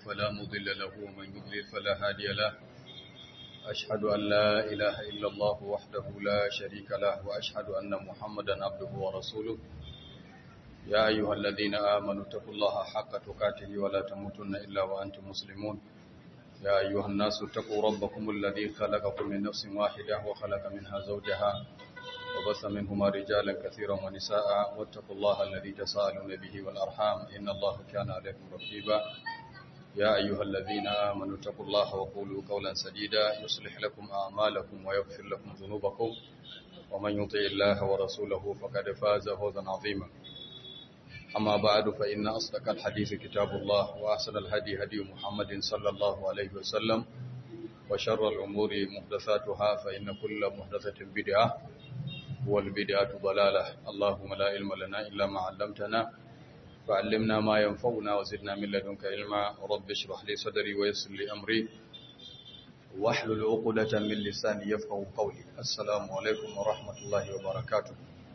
فلا مضل له ومن يضلل فلا هادي له أشهد أن لا إله إلا الله وحده لا شريك له وأشهد أن محمدا عبده ورسوله يا أيها الذين آمنوا اتقوا الله حق تقاته ولا تموتن إلا وأنتم مسلمون يا أيها الناس اتقوا ربكم الذي خلقكم من نفس واحدة وخلق منها زوجها وبث منهما رجالا كثيرا ونساء واتقوا الله الذي تساءلون به والأرحام إن الله كان عليكم رقيبا يا أيها الذين آمنوا اتقوا الله وقولوا قولا سديدا يصلح لكم أعمالكم ويغفر لكم ذنوبكم ومن يطع الله ورسوله فقد فاز فوزا عظيما أما بعد فإن أصدق الحديث كتاب الله وأحسن الهدي هدي محمد صلى الله عليه وسلم وشر الأمور محدثاتها فإن كل محدثة بدعة والبدعة ضلالة اللهم لا علم لنا إلا ما علمتنا فعلمنا ما ينفعنا وزدنا من لدنك علما رب اشرح لي صدري ويسر لي أمري واحلل عقدة من لساني يفقهوا قولي السلام عليكم ورحمة الله وبركاته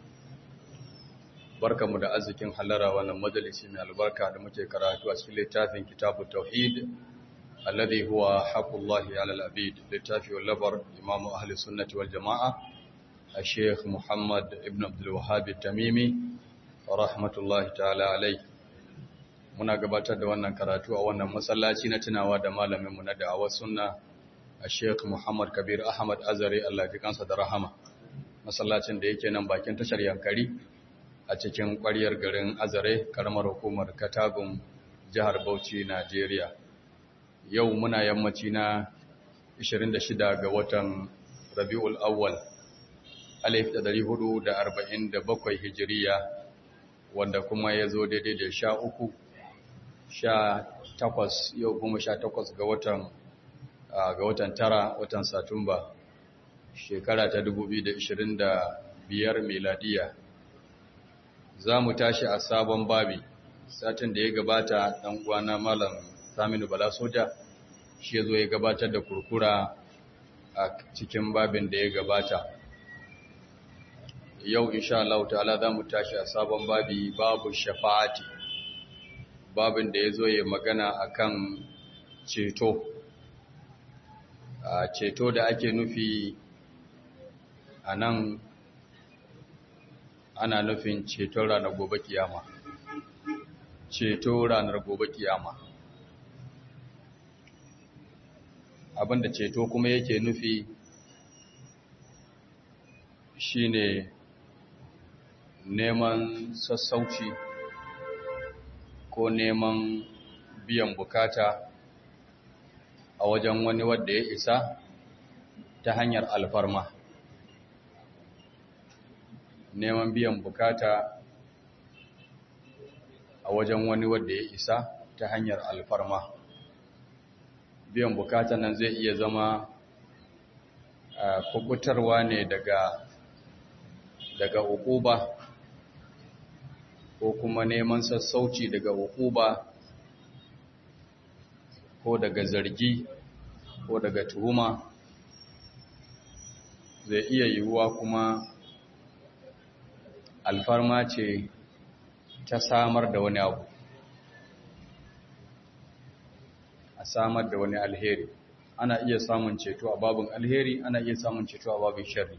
barkamu da arzikin halara wannan majalisi mai albarka da muke karatu a cikin littafin kitabut tauhid alladhi huwa haqqullahi 'ala al-abid littafi wallabar imamu ahli sunnati wal jamaa الشيخ محمد ابن عبد الوهاب التميمي rahmatullahi ta'ala alai muna gabatar da wannan karatu a wannan masallaci na tunawa da malaminmu na da'awar sunna a Sheikh Muhammad Kabir Ahmad Azare Allah ya kansa da rahama masallacin da yake nan bakin tashar Yankari a cikin ƙwaryar garin Azare karamar hukumar Katagun jihar Bauchi Najeriya yau muna yammaci na 26 ga watan Rabiul Awwal 1447 Hijiriya wanda kuma ya zo daidai da sha uku sha takwas yau kuma sha takwas ga watan ga watan tara watan satumba shekara ta 2025 meladiya za mu tashi a sabon babi satin da ya gabata ɗan uwana malam saminu bala soja shi ya zo ya gabatar da kurkura a cikin babin da ya gabata yau insha Allah ta'ala za mu tashi a sabon babi babu shafa'ati babin da ya zo ya magana akan ceto a ceto da ake nufi a nan ana nufin ceton ranar gobe kiyama ceto ranar gobe kiyama abinda ceto kuma yake nufi shine neman sassauci ko neman biyan bukata a wajen wani wadda ya isa ta hanyar alfarma neman biyan bukata a wajen wani wadda ya isa ta hanyar alfarma biyan bukata nan zai iya zama kubutarwa ne daga daga ukuba ko kuma neman sassauci daga hukuba ko daga zargi ko daga tuhuma zai iya yiwuwa kuma alfarma ce ta samar da wani abu a samar da wani alheri ana iya samun ceto a babin alheri ana iya samun ceto a babin sharri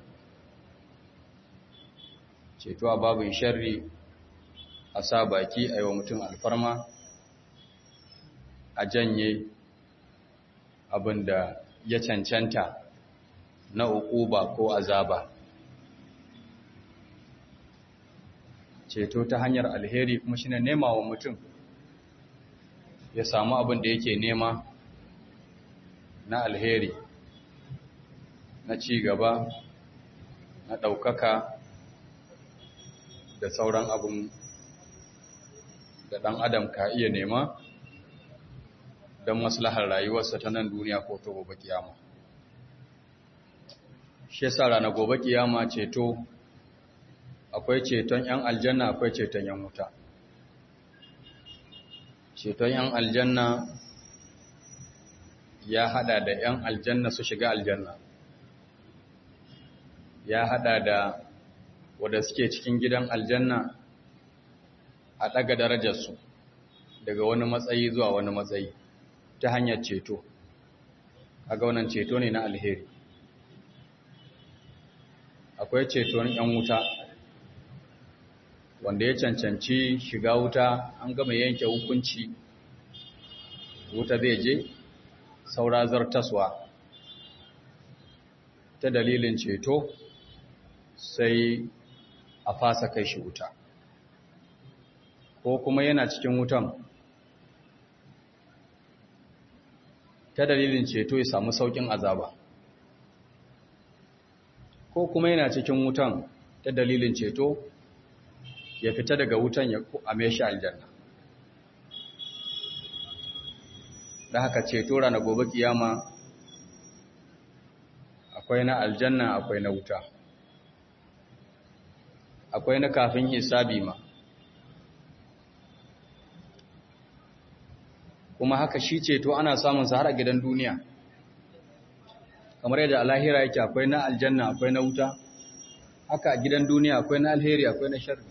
ceto a babin sharri a sa baki a yi wa mutum alfarma a janye abin da ya cancanta na ukuba ko azaba ceto ta hanyar alheri kuma shine nema wa mutum ya samu abin da yake nema na alheri na ci gaba na ɗaukaka da sauran abin da ɗan adam ka iya nema don maslahar rayuwarsa ta nan duniya ko ta gobe kiyama shi yasa rana gobe kiyama ceto akwai ceton 'yan aljanna akwai ceton 'yan wuta ceton 'yan aljanna ya hada da 'yan aljanna su shiga aljanna ya hada da wadda suke cikin gidan aljanna a ɗaga darajarsu daga wani matsayi zuwa wani matsayi ta hanyar ceto kaga wannan ceto ne na alheri akwai ceton yan wuta wanda ya cancanci shiga wuta an gama yanke hukunci wuta zai je saura zartaswa ta dalilin ceto sai a fasa kai shi wuta ko kuma yana cikin wutan ta dalilin ceto ya samu saukin azaba ko kuma yana cikin wutan ta dalilin ceto ya fita daga wutan ya ame shi aljanna da haka ceto rana gobe kiyama akwai na aljanna akwai na wuta akwai na kafin hisabi ma kuma haka shi ceto ana samun sa har a gidan duniya kamar yadda alahira yake akwai na aljanna akwai na wuta haka a gidan duniya akwai na alheri akwai na sharri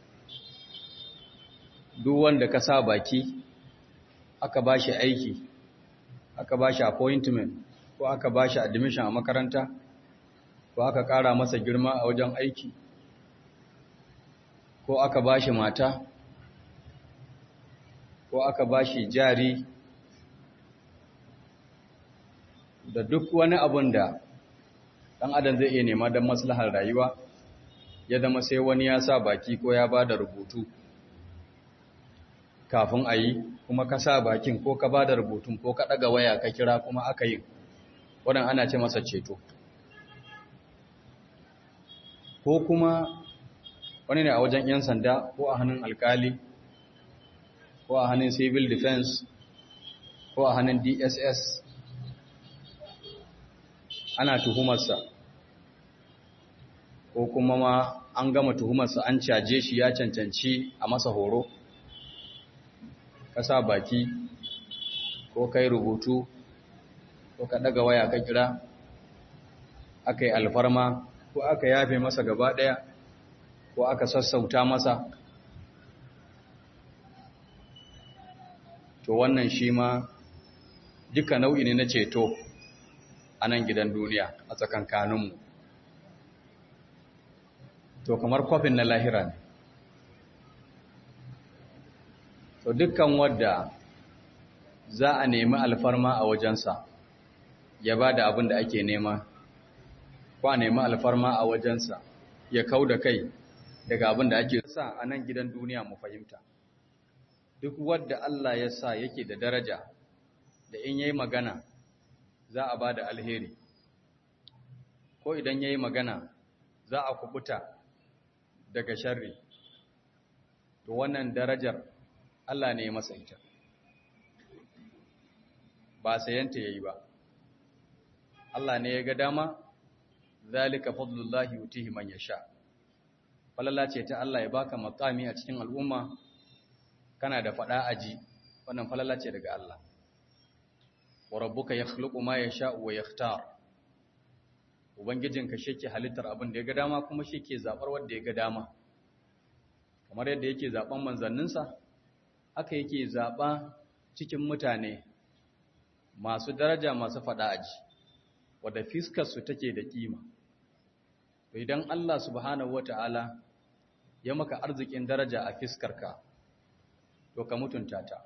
duk wanda ka sa baki aka ba shi aiki aka ba shi appointment ko aka ba shi admission a makaranta ko aka ƙara masa girma a wajen aiki ko aka ba shi mata ko aka ba shi jari da duk wani abun da ɗan adam zai iya nema don maslahar rayuwa ya zama sai wani ya sa baki ko ya ba da rubutu kafin a yi kuma ka sa bakin ko ka ba da rubutun ko ka ɗaga waya ka kira kuma aka yi waɗanda ana ce masa ceto ko kuma wani ne a wajen 'yan sanda ko a hannun alkali ko a hannun civil defense ko a hannun dss ana tuhumarsa ko kuma ma an gama tuhumarsa an caje shi ya cancanci a masa horo ka sa baki ko kai rubutu ko ka daga waya ka kira aka yi alfarma ko aka yafe masa gaba daya ko aka sassauta masa to wannan shi ma duka nau'i ne na ceto a nan gidan duniya a tsakankaninmu to kamar kwafin na lahira ne to dukkan wadda za a nemi alfarma a wajensa ya ba da abin da ake nema ko a nemi alfarma a wajensa ya kau da kai daga abin da ake sa a nan gidan duniya mu fahimta duk wadda Allah ya sa yake da daraja da in yayi magana za a ba da alheri ko idan yayi magana za a kubuta daga sharri to wannan darajar Allah ne ya masa ita ba sayanta yayi ba Allah ne ya ga dama zalika fadlullahi yutihi man yasha falala ce ta Allah ya baka makami a cikin al'umma kana da fada aji wannan falala ce daga Allah wa rabbuka yakhluqu ma yasha wa yakhtar ubangijinka shike halittar abin da ya ga dama kuma shike zabar wanda ya ga dama kamar yadda yake zaben manzanninsa haka yake zaba cikin mutane masu daraja masu fada aji wadda fiskar su take da kima to idan Allah subhanahu wataala ya maka arzikin daraja a fiskarka to ka mutunta ta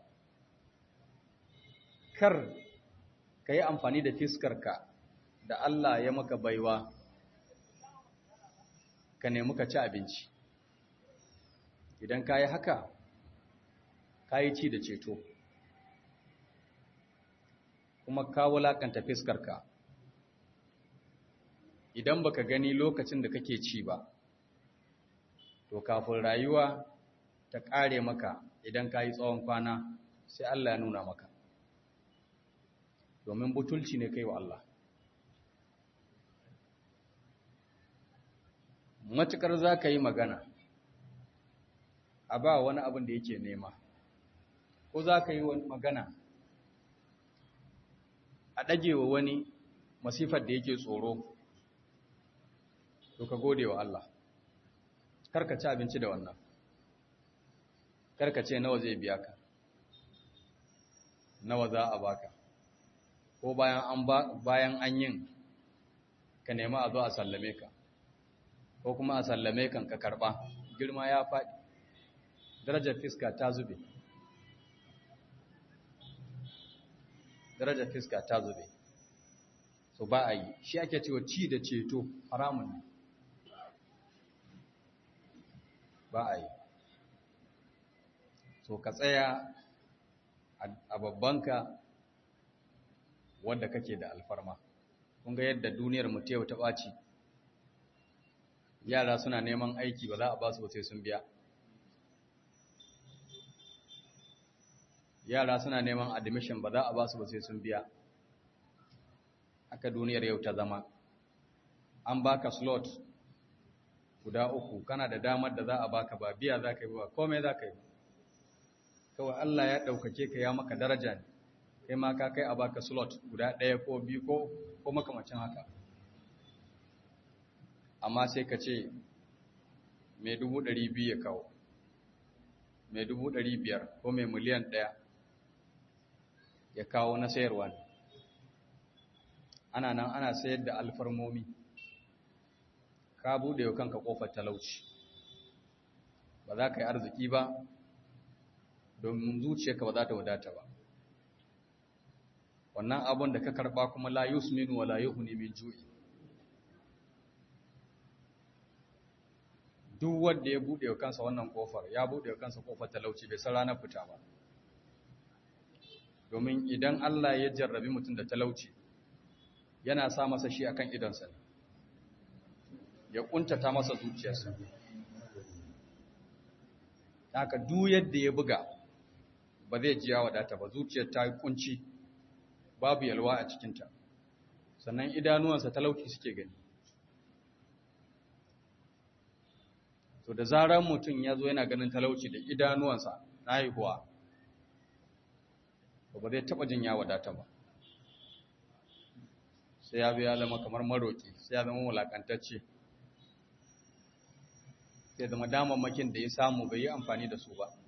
kar ka yi amfani da fiskarka da Allah ya maka baiwa ka nemi ka ci abinci idan ka yi haka ka yi ci da ceto kuma ka wulakanta fiskarka idan baka gani lokacin da kake ci ba to kafin rayuwa ta ƙare maka idan ka yi tsawon kwana sai Allah ya nuna maka domin butulci ne kai wa Allah matukar za ka yi magana a ba wani abin da yake nema ko za ka yi magana a ɗagewa wani masifar da yake tsoro to ka gode wa Allah karka ci abinci da wannan karka ce nawa zai biya ka nawa za a baka ko bayan an bayan an yin ka nemi a zo a sallame ka ko kuma a sallame kan ka karba girma ya faɗi darajar fiska ta zube darajar fiska ta zube so ba a yi shi ake cewa ci da ceto haramun ne ba a yi so ka tsaya a babbanka wanda kake da alfarma kun ga yadda duniyar mu ta ta ɓaci yara suna neman aiki ba za a ba su sai sun biya yara suna neman admission ba za a ba su sai sun biya haka duniyar yau ta zama an baka slot guda uku kana da damar da za a baka ba biya za ka yi ba komai za ka yi kawai Allah ya ɗaukake ka ya maka daraja ne kai ma ka kai a baka slot guda ɗaya ko biyu ko ko makamacin haka amma sai ka ce mai dubu ɗari biyu ya kawo mai dubu ɗari biyar ko mai miliyan ɗaya ya kawo na sayarwa ne ana nan ana sayar da alfarmomi ka buɗe wa kanka ƙofar talauci ba za ka yi arziki ba domin zuciyarka ba za ta wadata ba wannan abin da ka karɓa kuma la yusminu wa la yuhni min ju'i duk wanda ya buɗe wa kansa wannan ƙofar ya buɗe wa kansa ƙofar talauci bai san ranar fita ba domin idan Allah ya jarrabi mutum da talauci yana sa masa shi akan idonsa ne ya kuntata masa zuciyarsa haka duk yadda ya buga ba zai ji ya wadata ba zuciyar ta yi kunci babu yalwa a cikinta sannan idanuwansa talauci suke gani to da zarar mutum ya zo yana ganin talauci da idanuwansa na haihuwa ba zai taɓa jin ya wadata ba sai ya biya zama kamar maroƙi sai ya zama wulaƙantacce sai zama damammakin da ya samu bai yi amfani da su ba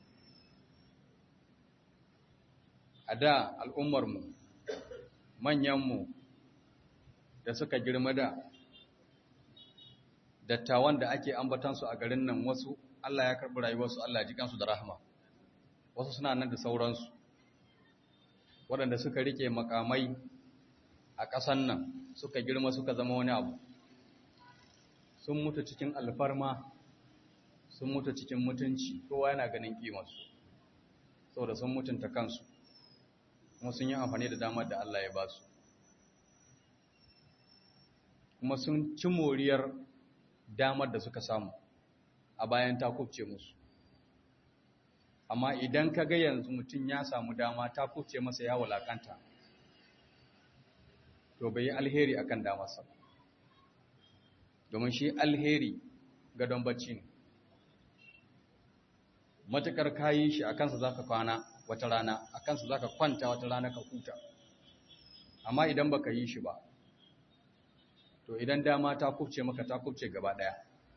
a da al'ummarmu manyanmu da suka girma da dattawan da ake ambatansu a garin nan wasu Allah ya karɓi rayuwarsu Allah ya ji kansu da rahama wasu suna nan da sauransu waɗanda suka rike makamai a ƙasan nan suka girma suka zama wani abu sun mutu cikin alfarma sun mutu cikin mutunci kowa yana ganin ƙimarsu saboda sun mutunta kansu kuma sun yi amfani da damar da Allah ya ba su kuma sun ci moriyar damar da suka samu a bayan ta kubce musu amma idan ka ga yanzu mutum ya samu dama ta kubce masa ya walakanta to bai yi alheri akan damarsa domin shi alheri gadon bacci ne matukar kayi shi a kansa za ka kwana wata rana a kansa za ka kwanta wata rana ka huta amma idan baka yi shi ba to idan dama ta kubce maka ta kubce gaba daya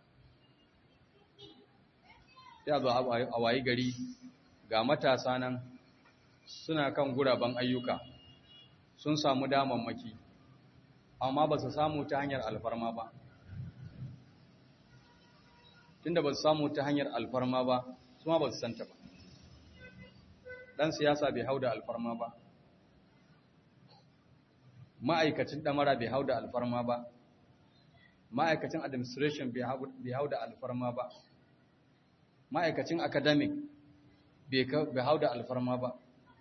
sai a zo a wayi gari ga matasa nan suna kan guraben ayyuka sun samu damammaki amma ba su samu ta hanyar alfarma ba tunda ba su samu ta hanyar alfarma ba su ma ba su santa ba ɗan siyasa bai hau da alfarma ba ma'aikacin ɗamara bai hau da alfarma ba ma'aikacin administration bai hau da alfarma ba ma'aikacin academic bai hau da alfarma ba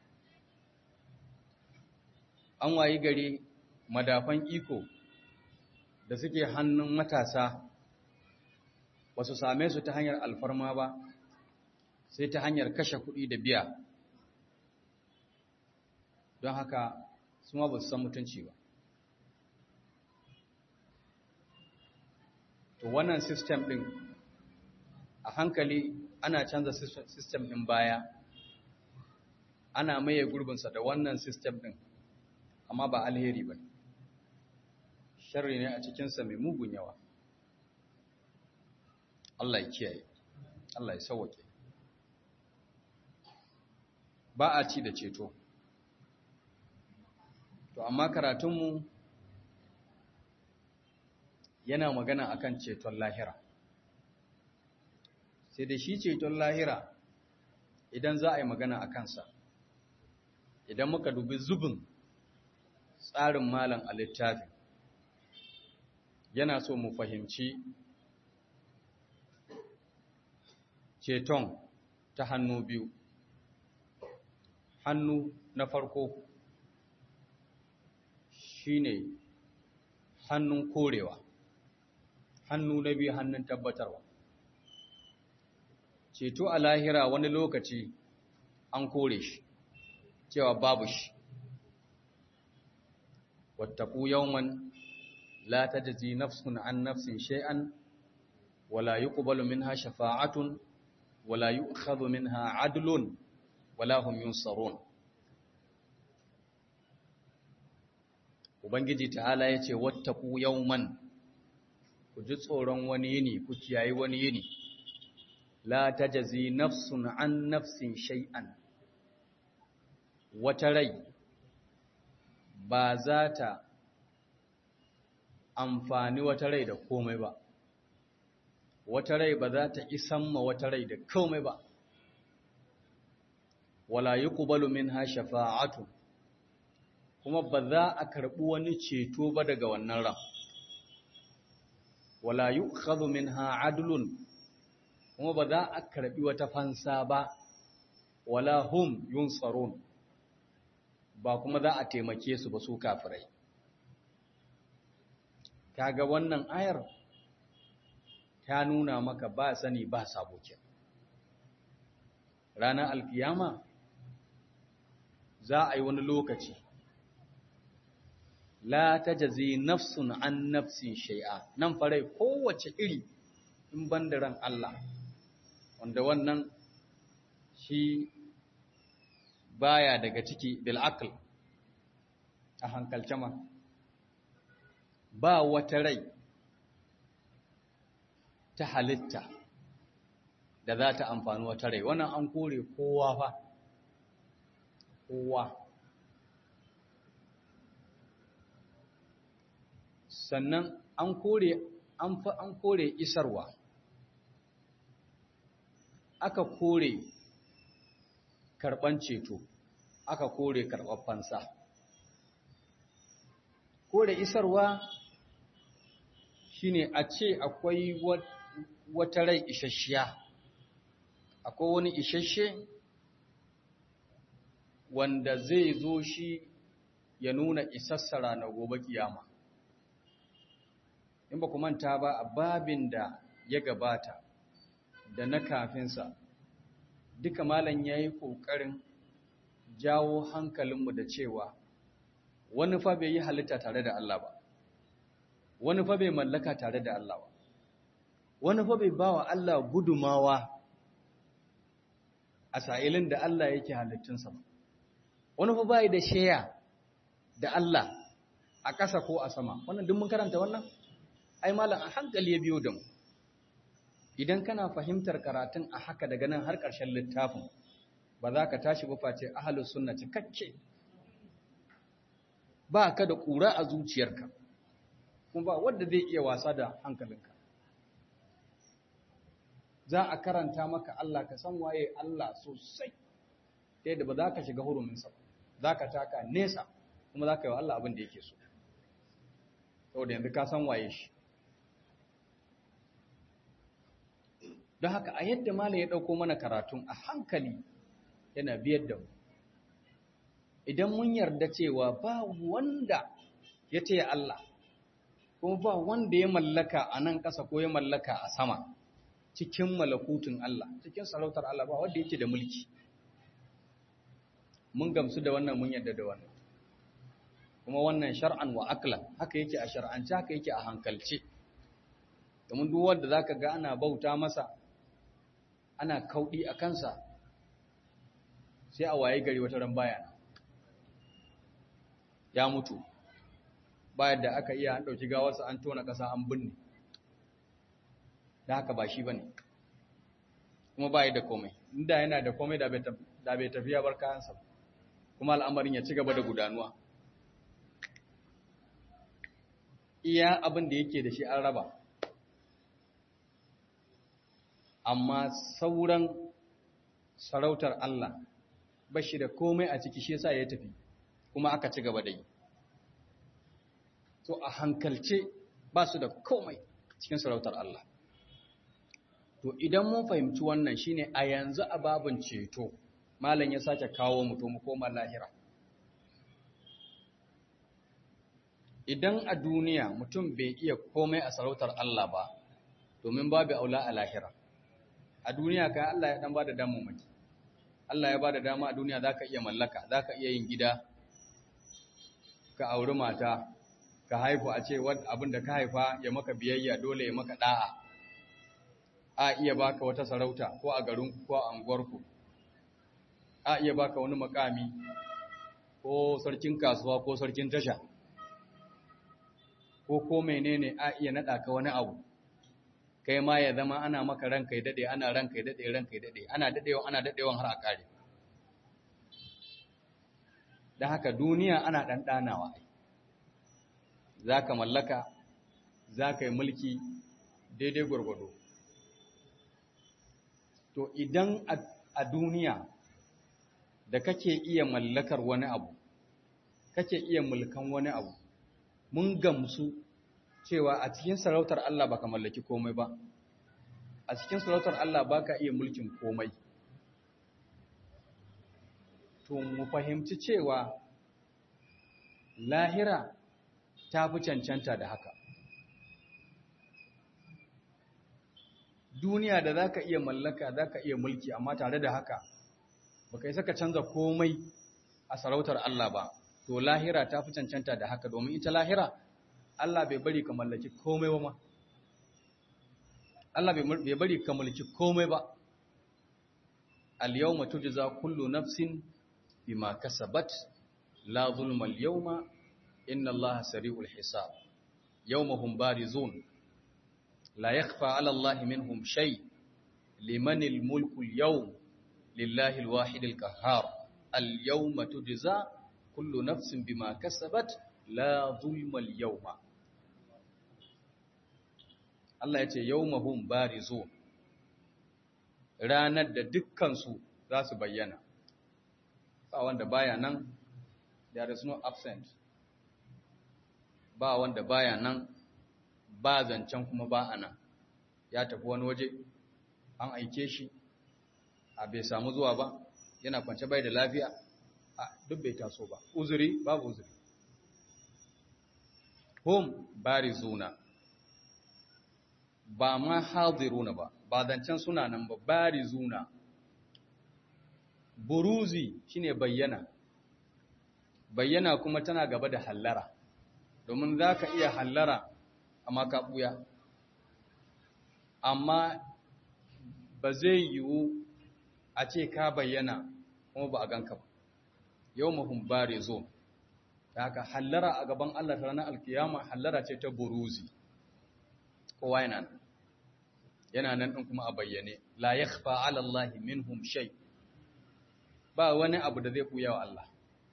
an wayi gari madafan iko da suke hannun matasa ba su same su ta hanyar alfarma ba sai ta hanyar kashe kuɗi da biya don haka su ma ba su san mutunci ba to wannan system ɗin a hankali ana canza system ɗin baya ana maye gurbinsa da wannan system ɗin amma ba alheri ba sharri ne a cikinsa mai mugun yawa Allah ya kiyaye Allah ya sauwake ba a ci da ceto to amma karatunmu yana magana akan ceton lahira sai da shi ceton lahira idan za a yi magana a kansa idan muka dubi zubin tsarin malam a littafin yana so mu fahimci ceton ta hannu biyu hannu na farko shine hannun korewa hannu na biyu hannun tabbatarwa ceto a lahira wani lokaci an kore shi cewa babu shi wattaku yawman la tajzi nafsun an nafsin shay'an wala yuqbalu minha shafa'atun wala yu'khadhu minha 'adlun wala hum yunsarun ubangiji ta'ala yace wattaku yawman ku ji tsoron wani yini ku kiyayi wani yini la tajzi nafsun an nafsin shay'an wata rai ba za ta amfani wata rai da komai ba wata rai ba za ta isan ma wata rai da komai ba wala yuqbalu minha shafa'atu kuma ba za a karbi wani ceto ba daga wannan ran wala yu'khadhu minha adlun kuma ba za a karbi wata fansa ba wala hum yunsarun ba kuma za a taimake su ba su kafirai kaga wannan ayar ta nuna maka ba sani ba sabokin ranar alkiyama za a yi wani lokaci la ta jazi nafsun an nafsin shai'a nan farai kowace iri in bandaran Allah wanda wannan shi baya daga ciki bil'akal a hankalce ma ba wata rai ta halitta da za ta amfani wata rai wannan an kore kowa fa kowa sannan an kore an fa an kore isarwa aka kore karban ceto aka kore karɓar fansa kore isarwa shine a ce akwai wata rai isasshiya akwai wani isasshe wanda zai zo shi ya nuna isassara na gobe kiyama in ba ku manta ba a babin da ya gabata da na kafinsa duka malam ya yi ƙoƙarin jawo hankalinmu da cewa wani fa bai yi halitta tare da Allah ba wani fa bai mallaka tare da Allah ba wani fa bai ba wa Allah gudumawa a sa'ilin da Allah yake halittunsa ba wani fa bai da sheya da Allah a ƙasa ko a sama wannan duk mun karanta wannan ai malam a hankali ya biyo da mu idan kana fahimtar karatun a haka daga nan har ƙarshen littafin ba za ka tashi ba face ahlus sunna cikakke ba ka da ƙura a zuciyarka kuma ba wanda zai iya wasa da hankalinka za a karanta maka Allah ka san waye Allah sosai ta yadda ba za ka shiga huruminsa ba za ka taka nesa kuma za ka yi wa Allah abin da yake so saboda yanzu ka san waye shi don haka a yadda malam ya ɗauko mana karatun a hankali yana biyar da mu idan mun yarda cewa ba wanda ya ce Allah kuma ba wanda ya mallaka a nan ƙasa ko ya mallaka a sama cikin malakutun Allah cikin sarautar Allah ba wanda yake da mulki mun gamsu da wannan mun yarda da wannan kuma wannan shar'an wa aklan haka yake a shar'ance haka yake a hankalce domin duk wanda zaka ga ana bauta masa ana kaudi a kansa sai a waye gari wata ran baya ya mutu bayan da aka iya an dauki gawarsa an tona kasa an binne da haka ba shi bane kuma bai da komai inda yana da komai da bai tafiya bar kayansa kuma al'amarin ya ci gaba da gudanuwa iya abin da yake da shi an raba amma sauran sarautar Allah ba shi da komai a ciki shi yasa ya tafi kuma aka ci gaba da yi to a hankalce ba su da komai cikin sarautar Allah to idan mun fahimci wannan shine a yanzu a babin ceto malam ya sake kawo mutum koma lahira idan a duniya mutum bai iya komai a sarautar Allah ba domin babu aula a lahira a duniya kai Allah ya dan bada damammaki Allah ya bada dama a duniya zaka iya mallaka zaka iya yin gida ka auri mata ka haifu a ce abin da ka haifa ya maka biyayya dole ya maka da'a a iya baka wata sarauta ko a garinku ko a anguwarku a iya baka wani makami ko sarkin kasuwa ko sarkin tasha ko ko menene a iya nada ka wani abu kai ma ya zama ana maka ranka ya dade ana ranka ya dade ranka ya dade ana dadewa ana dadewan har a kare dan haka duniya ana dan danawa zaka mallaka zaka yi mulki daidai gurgudu to idan a duniya da kake iya mallakar wani abu kake iya mulkan wani abu mun gamsu cewa a cikin sarautar Allah baka mallaki komai ba a cikin sarautar Allah baka iya mulkin komai to mu fahimci cewa lahira ta fi cancanta da haka duniya da zaka iya mallaka zaka iya mulki amma tare da haka baka yi saka canza komai a sarautar Allah ba to lahira ta fi cancanta da haka domin ita lahira Allah bai bari ka mallaki komai ba ma Allah bai bari ka mallaki komai ba al-yawma tujza kullu nafsin bima kasabat la zulma al-yawma inna Allah sari'ul hisab yawmahum barizun la yakhfa 'ala Allah minhum shay liman al-mulku al-yawm lillahi al-wahid al-qahhar al-yawma tujza kullu nafsin bima kasabat la zulma al-yawma Allah ya ce yawmahum barizun ranar da dukkansu za su bayyana ba wanda baya nan there is no absent ba wanda baya nan ba zancen kuma ba a nan ya tafi wani waje an aike shi a bai samu zuwa ba yana kwance bai da lafiya a duk bai taso ba uzuri babu uzuri hum barizuna ba ma hadiruna ba ba zancen suna nan ba barizuna buruzi shine bayyana bayyana kuma tana gaba da hallara domin za ka iya hallara amma ka ɓuya amma ba zai yiwu a ce ka bayyana kuma ba a ganka ba yau mahun bare zo ta haka hallara a gaban Allah ta ranar alkiyama hallara ce ta buruzi kowa yana nan yana nan ɗin kuma a bayyane la ya ala Allah minhum shay ba wani abu da zai ɓuya wa Allah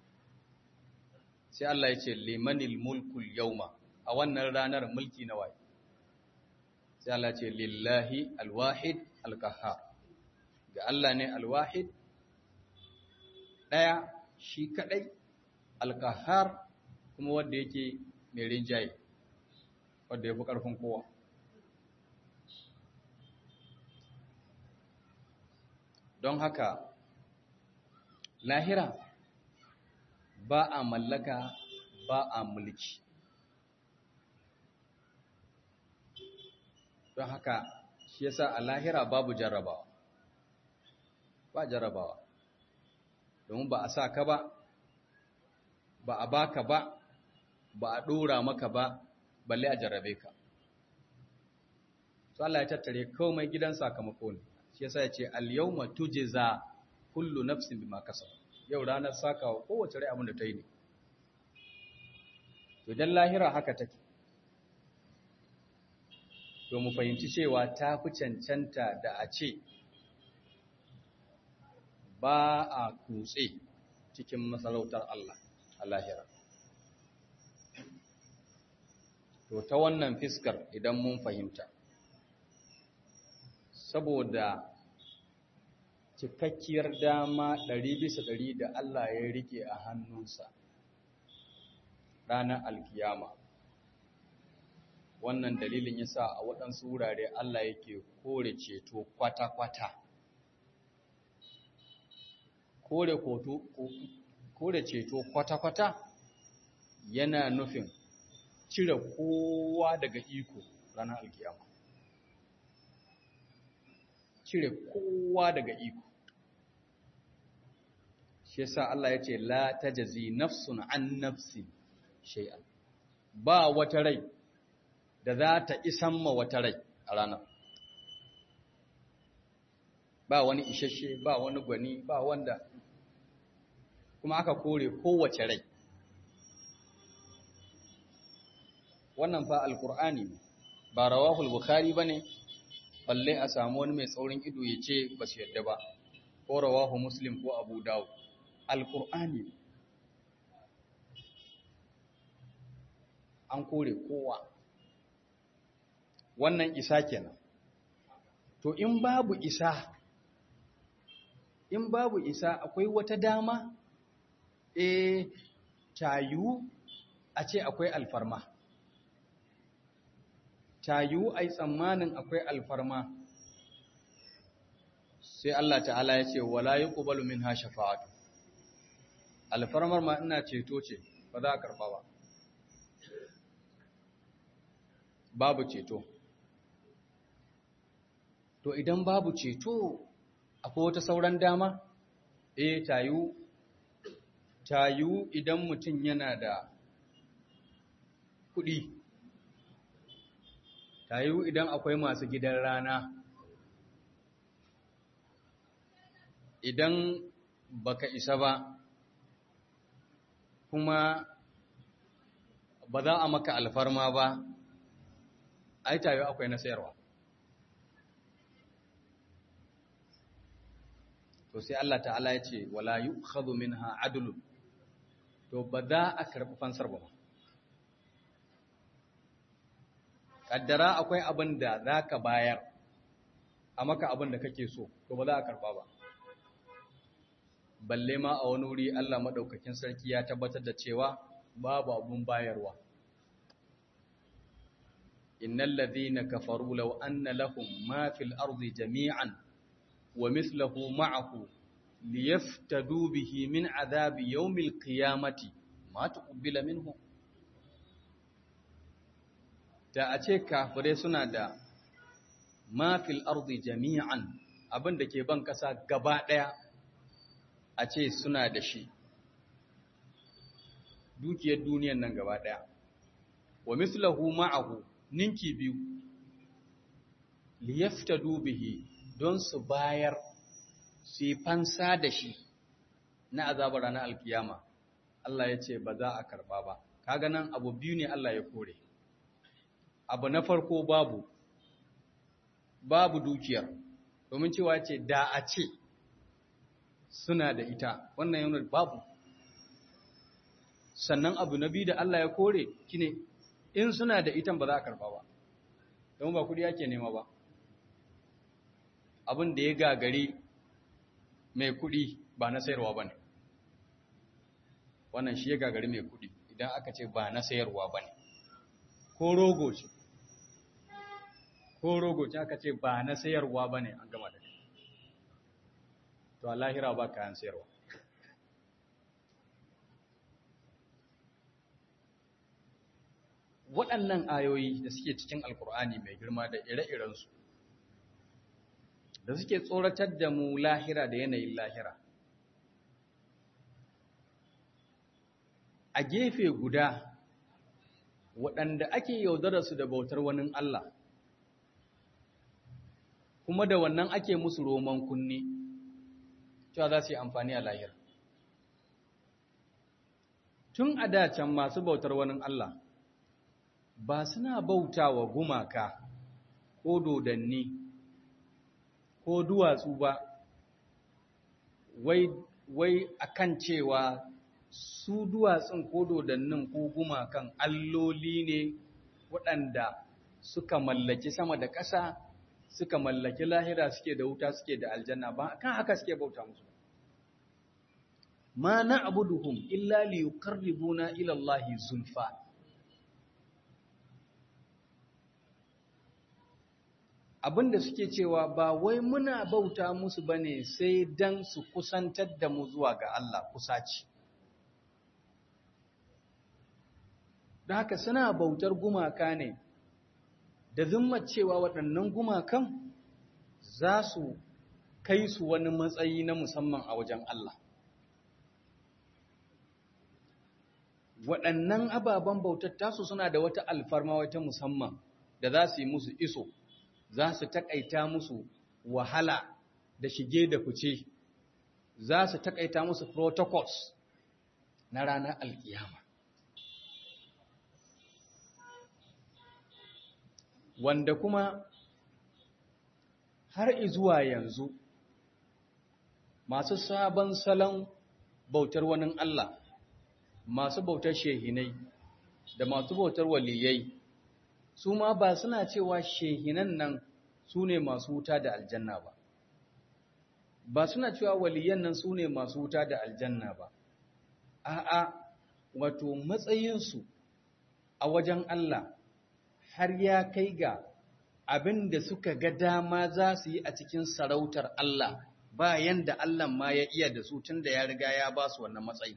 sai Allah ya ce limanil mulkul yauma a wannan ranar mulki na waye sai Allah ce lillahi alwahid alqahhar ga Allah ne alwahid daya shi kadai alqahhar kuma wanda yake mai rinjaye wanda yafi karfin kowa don haka lahira ba a mallaka ba a mulki don haka shi yasa a lahira babu jarrabawa ba jarrabawa domin ba a sa ka ba ba a baka ba ba a ɗora maka ba balle a jarrabe ka so Allah ya tattare komai gidan sakamako ne shi yasa ya ce al-yawma tujza kullu nafsin bima kasabat yau ranar sakawa kowace rai abin da ta yi ne. To, don lahira haka take. To, mu fahimci cewa ta fi cancanta da a ce ba a kutse cikin masarautar Allah a lahira. to ta wannan fiskar idan mun fahimta saboda cikakkiyar dama ɗari bisa ɗari da Allah ya rike a hannunsa ranar alkiyama wannan dalilin yasa a waɗansu wurare Allah yake kore ceto kwata-kwata kore kore ceto kwata-kwata yana nufin cire kowa daga iko ranar alkiyama cire kowa daga iko shi yasa Allah ya ce la tajzi nafsun an nafsi shay'an ba wata rai da za ta isan ma wata rai a ranar ba wani isasshe ba wani gwani ba wanda kuma aka kore kowace rai wannan fa alkur'ani ba rawahul bukhari bane balle a samu wani mai tsaurin ido ya ce ba su yadda ba ko rawahu muslim ko abu dawud alkur'ani an kore kowa wannan isa kenan to in babu isa in babu isa akwai wata dama e tayu a ce akwai alfarma tayu ai tsammanin akwai alfarma sai Allah ta'ala ya ce wala yuqbalu minha shafa'atu alfarmar ma ina ceto ce ba za a karba ba babu ceto to idan babu ceto akwai wata sauran dama eh tayu tayu idan mutum yana da kuɗi tayu idan akwai masu gidan rana idan baka isa ba kuma ba za a maka alfarma ba ai tayu akwai na sayarwa to sai Allah ta'ala ya ce wala yu'khadhu minha adlun to ba za a karɓi fansar ba kaddara akwai abin da za ka bayar a maka abin da kake so to ba za a karɓa ba balle ma a wani wuri Allah maɗaukakin sarki ya tabbatar da cewa babu abun bayarwa innal ladhina kafaru law anna lahum ma fil ardi jami'an wa mithluhu ma'ahu liyaftadu bihi min adhabi yawmil qiyamati ma tuqbila minhum da a ce kafirai suna da ma fil ardi jami'an abin da ke ban kasa gaba daya a ce suna da shi dukiyar duniyan nan gaba daya wa mithluhu ma'ahu ninki biyu liyaftadu bihi don su bayar su yi fansa da shi na azabar ranar alkiyama Allah ya ce ba za a karba ba kaga nan abu biyu ne Allah ya kore abu na farko babu babu dukiyar domin cewa ce da a ce suna da ita wannan yana babu sannan abu na biyu da Allah ya kore kine in suna da itan ba za a karba ba don ba kudi yake nema ba abin da ya gagari mai kudi ba na sayarwa ba ne wannan shi ya gagari mai kudi idan aka ce ba na sayarwa ba ne ko rogo ce ko rogo ce aka ce ba na sayarwa ba ne an gama da shi to a lahira ba kayan sayarwa waɗannan ayoyi da suke cikin alkur'ani mai girma da ire-irensu da suke tsoratar da mu lahira da yanayin lahira a gefe guda waɗanda ake yaudararsu da bautar wani Allah kuma da wannan ake musu roman kunne cewa za su yi amfani a lahira tun a dacen masu bautar wani Allah ba suna bauta wa gumaka ko dodanni ko duwatsu ba wai wai akan cewa su duwatsun ko dodannin ko gumakan alloli ne waɗanda suka mallaki sama da ƙasa suka mallaki lahira suke da wuta suke da aljanna ba kan haka suke bauta musu ma na abuduhum illa li yuqarribuna ila Allah zulfa abinda suke cewa ba wai muna bauta musu bane sai dan su kusantar da mu zuwa ga Allah kusaci da haka suna bautar gumaka ne da zimmar cewa waɗannan gumakan za su kai su wani matsayi na musamman a wajen Allah waɗannan ababen bautar tasu suna da wata alfarma wata musamman da za su yi musu iso za su taƙaita musu wahala da shige da fice za su taƙaita musu protocols na ranar alkiyama wanda kuma har izuwa yanzu masu sabon salon bautar wani Allah masu bautar shehinai da masu bautar waliyai su ma ba suna cewa shehinan nan su ne masu wuta da aljanna ba ba suna cewa waliyan nan su ne masu wuta da aljanna ba a'a wato matsayinsu a wajen Allah har ya kai ga abin da suka ga dama za su yi a cikin sarautar Allah ba yanda Allah ma ya iya da su tun da ya riga ya ba su wannan matsayi.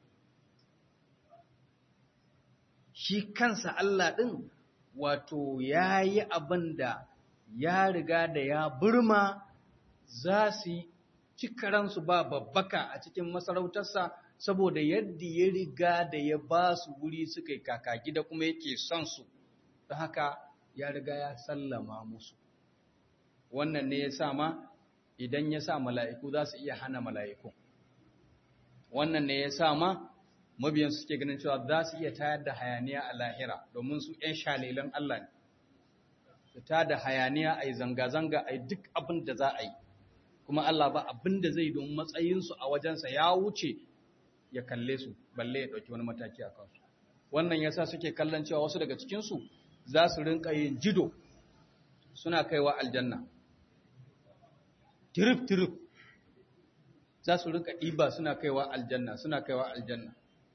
Shi kansa Allah ɗin wato ya yi abin da ya riga da ya burma za su yi cikaransu ba babbaka a cikin masarautarsa saboda yadda ya riga da ya ba su wuri suka yi kaka gida kuma yake son su. da haka ya riga ya sallama musu wannan ne ya sa ma idan ya sa mala'iku za su iya hana mala'iku wannan ne ya sa ma mabiyan suke ganin cewa za su iya tayar da hayaniya a lahira domin su ‘yan shalilan Allah ne su ta da hayaniya a yi zanga-zanga a yi duk abin da za a yi kuma Allah ba abin da zai don matsayinsu a wajensa ya wuce ya kalle su balle ya ɗauki wani mataki a kansu wannan yasa suke kallon cewa wasu daga cikinsu za su rinka yin jido suna kaiwa aljanna tirif-tirif za su rinka ɗiba suna kaiwa aljanna suna kaiwa aljanna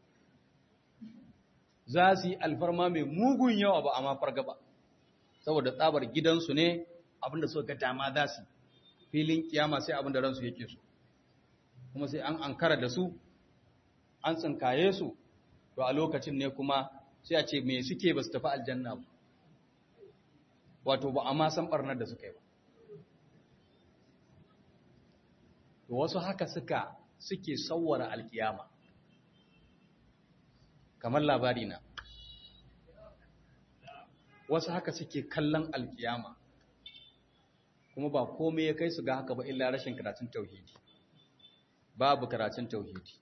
za su yi alfarma mai mugun yawa ba a mafar gaba saboda tsabar gidansu ne abinda suka ga dama za su filin kiyama sai abinda ransu yake su kuma sai an ankara da su an tsinkaye su to a lokacin ne kuma sai a ce me suke ba su tafi aljanna ba wato ba a ma san barnar da suka yi ba to wasu haka suka suke sauwara alkiyama kamar labari na wasu haka suke kallon alkiyama kuma ba komai ya kai su ga haka ba illa rashin karatun tauhidi babu karatun tauhidi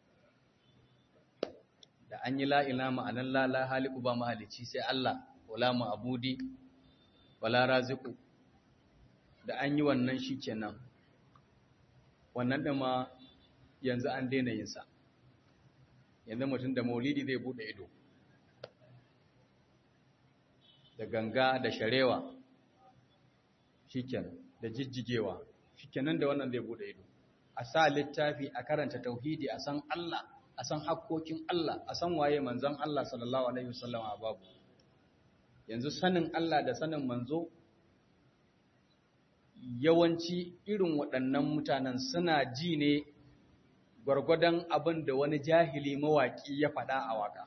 da an yi la'ila ma'anar lala haliku ba mahalici sai Allah wala ma'abudi wala raziku da an yi wannan shi kenan wannan ɗama yanzu an daina yinsa yanzu mutum da maulidi zai buɗe ido da ganga da sharewa shikenan da jijjigewa shikenan da wannan zai buɗe ido a sa littafi a karanta tauhidi a san Allah a san hakkokin Allah a san waye manzon Allah sallallahu alaihi wasallam a babu yanzu sanin Allah da sanin manzo yawanci irin waɗannan mutanen suna ji ne gwargwadon abin da wani jahili mawaƙi ya faɗa a waƙa.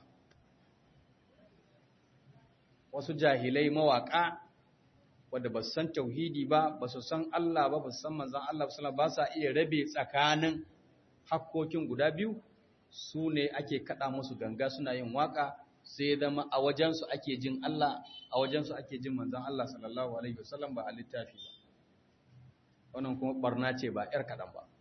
Wasu jahilai mawaƙa wadda ba su san tauhidi ba, ba su san Allah ba, ba su san manzan Allah ba sa iya rabe tsakanin hakkokin guda biyu, su ne ake kaɗa musu ganga suna yin waƙa, sai zama a wajensu ake jin Allah, a wajensu ake jin manzan Allah sallallahu Alaihi wasallam ba a littafi ba. Wannan kuma ɓarna ce ba ‘yar kaɗan ba.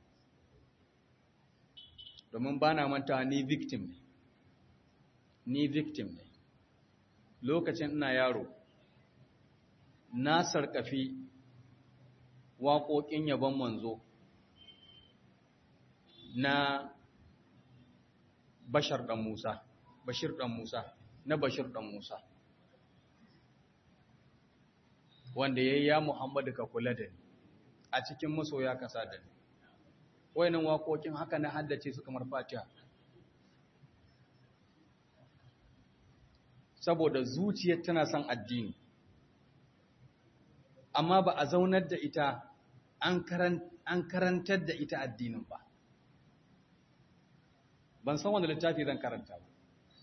domin ba na manta ni victim ne ni victim ne lokacin ina yaro na sarkafi waƙoƙin yabon manzo na bashar ɗan musa bashir ɗan musa na bashir ɗan musa wanda yayi ya Muhammadu ka kula da ni a cikin masoya ka sa da ni wayannan waƙoƙin haka na haddace su kamar Fatiha saboda zuciyar tana son addini amma ba a zaunar da ita an karantar da ita addinin ba ban san wanda littafi zan karanta ba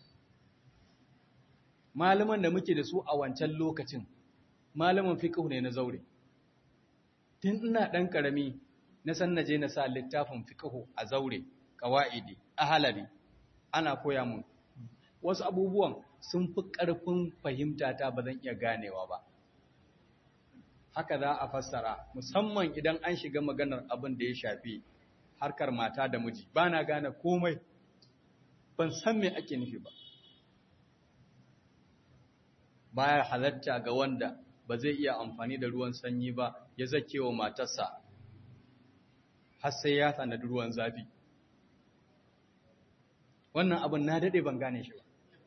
malaman da muke da su a wancan lokacin malaman fiqh ne na zaure tun ina dan karami na san naje na sa littafin fiqh a zaure qawaidi ahalari ana koya mun wasu abubuwan sun fi ƙarfin fahimta ta ba zan iya ganewa ba haka za a fassara musamman idan an shiga maganar abin da ya shafi harkar mata da miji ba na gane komai ban san me ake nufi ba baya halatta ga wanda ba zai iya amfani da ruwan sanyi ba ya zake wa matarsa har sai ya tanadi ruwan zafi wannan abin na daɗe ban gane shi ba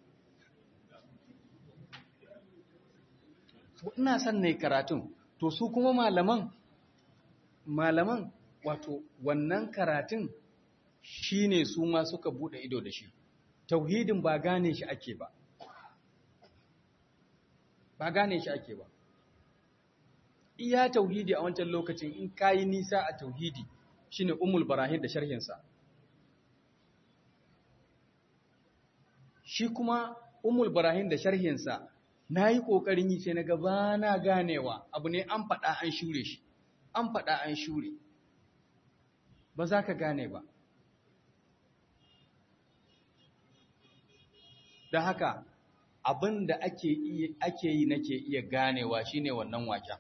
ina son ne karatun to su kuma malaman malaman wato wannan karatun shine su ma suka bude ido da shi tauhidin ba gane shi ake ba ba gane shi ake ba iya tauhidi a wancan lokacin in kayi nisa a tauhidi shine umul barahim da sharhinsa shi kuma umul barahim da sharhinsa na yi ƙoƙarin yi sai na gaba na ganewa abu ne an faɗa an shure shi an faɗa an shure ba za ka gane ba don haka abin da ake yi nake iya ganewa shine wannan waken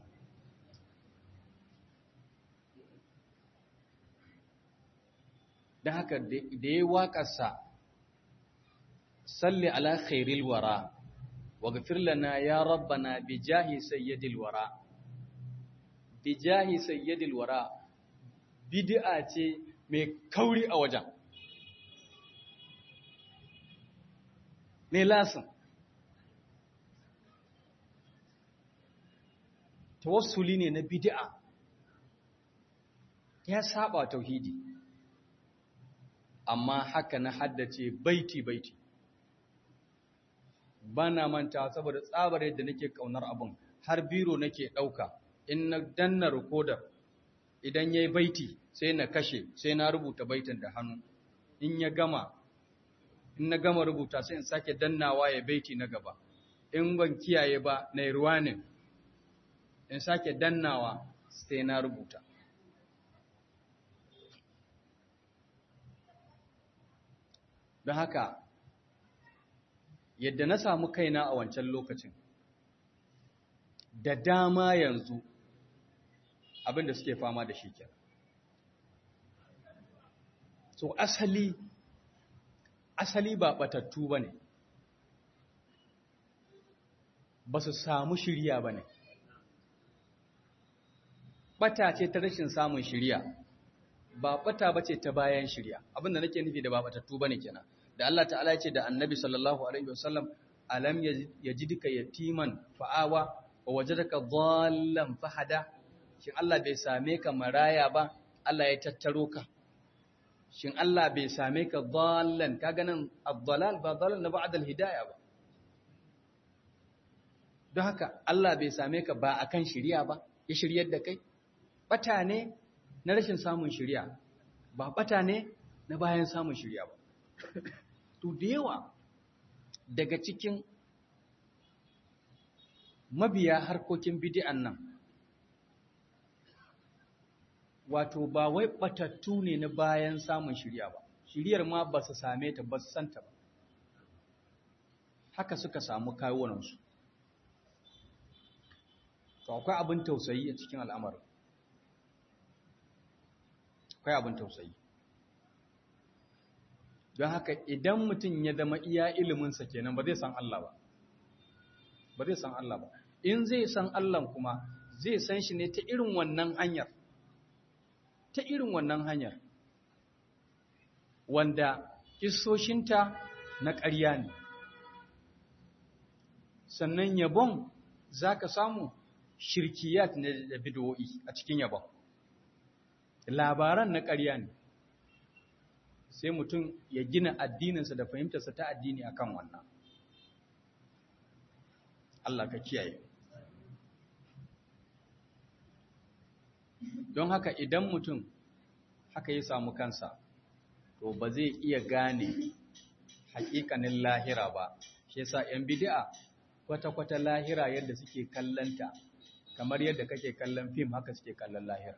don haka da ya waƙarsa salli ala khairil wara واغفر لنا يا ربنا بجاه سيد الورى بجاه سيد الورى bid'a ce mai kauri a wajen mai lasin tawassuli ne na bid'a ya saba tauhidi amma haka na haddace baiti baiti ba na manta saboda tsabar yadda nake kaunar abin har biro nake ɗauka in na danna rikodar idan ya yi baiti sai na kashe sai na rubuta baitin da hannu in ya gama in na gama rubuta sai in sake dannawa ya baiti na gaba in ban kiyaye ba na ruwa ne in sake dannawa sai na rubuta don haka yadda na samu kaina a wancan lokacin da dama yanzu abinda suke fama da shi kenan so asali asali ba batattu ba ne ba su samu shirya ba ne bata ce ta rashin samun shirya ba bata ba ce ta bayan shirya abinda nake nufi da ba batattu ba ne kenan da Allah ta'ala ya ce da annabi sallallahu alaihi wasallam alam yajidka yatiman fa'awa wa wajadaka dhallan fahada shin Allah bai same ka maraya ba Allah ya tattaro ka shin Allah bai same ka dhallan kaga nan ad-dhalal ba dhalal na ba'da al-hidayah ba don haka Allah bai same ka ba akan shiriya ba ya shiryar da kai bata ne na rashin samun shiriya ba bata ne na bayan samun shiriya ba to da yawa daga cikin mabiya harkokin bidi'an nan wato ba wai batattu ne na bayan samun shirya ba shiryar ma ba su same ta ba su santa ba haka suka samu kawunansu to akwai abin tausayi a cikin al'amarin akwai abin tausayi don haka idan mutum ya zama iya iliminsa kenan ba zai san Allah ba ba zai san Allah ba in zai san Allah kuma zai san shi ne ta irin wannan hanyar ta irin wannan hanyar wanda kisoshinta na ƙarya ne sannan yabon za ka samu shirkiyat ne da bid'o'i a cikin yabon labaran na ƙarya ne sai mutum ya gina addininsa da fahimtarsa ta addini akan wannan Allah ka kiyaye don haka idan mutum haka ya samu kansa to ba zai iya gane hakikanin lahira ba shi yasa yan bid'a kwata-kwata lahira yadda suke kallanta kamar yadda kake kallon fim haka suke kallon lahira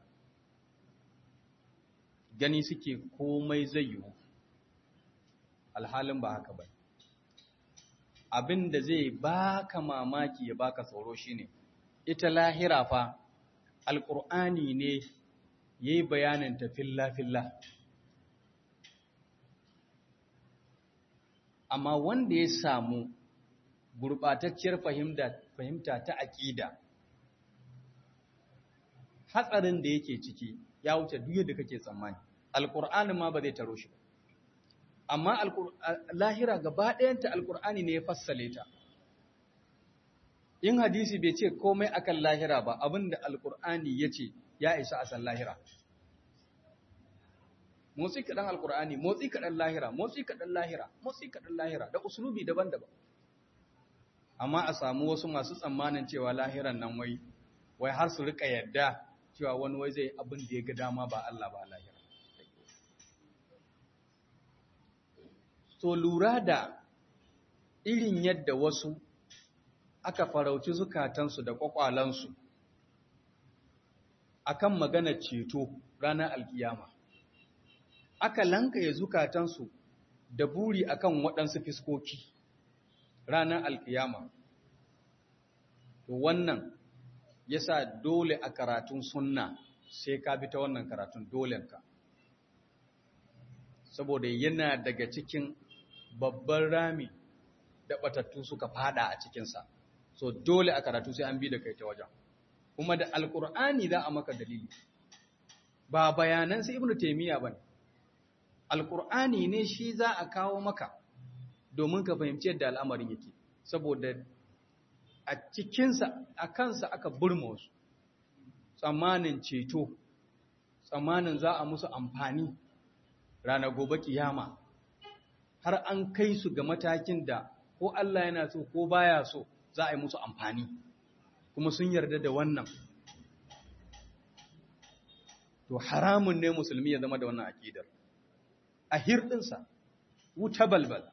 gani suke komai zai yiwu alhalin ba haka ba abin da zai baka mamaki ya baka tsoro shine ita lahira fa alƙur'ani ne ya yi bayanin ta filla-filla amma wanda ya samu gurɓatacciyar fahimta ta aƙida hatsarin da yake ciki ya wuce duk yadda kake tsammani alƙur'ani ma ba zai taro shi ba amma lahira gaba ɗayanta alƙur'ani ne ya fassale ta in hadisi bai ce komai akan lahira ba abinda alƙur'ani ya ce ya isa a san lahira motsi kaɗan alƙur'ani motsi kaɗan lahira motsi kaɗan lahira motsi kaɗan lahira da usulubi daban-daban amma a samu wasu masu tsammanin cewa lahiran nan wai wai har su rika yadda cewa wani wai zai abin da ya ga dama ba Allah ba lahira so lura da irin yadda wasu aka farauci zukatansu da kwakwalansu akan magana ceto ranar alkiyama aka lankaye zukatansu da buri akan waɗansu fiskoki ranar alkiyama to wannan yasa dole a karatun sunna sai ka bi ta wannan karatun dolenka saboda yana daga cikin babban rami da batattu suka fada a cikinsa so dole a karatu sai an bi da kai ta wajen kuma da alkur'ani za a maka dalili ba bayanan sai ibnu taymiya bane alkur'ani ne shi za a kawo maka domin ka fahimci yadda al'amarin yake saboda a cikinsa a kansa aka burma wasu tsammanin ceto tsammanin za a musu amfani ranar gobe kiyama har an kai su ga matakin da ko Allah yana so ko baya so za a yi musu amfani kuma sun yarda da wannan to haramun ne musulmi ya zama da wannan aƙidar a hirɗinsa wuta balbal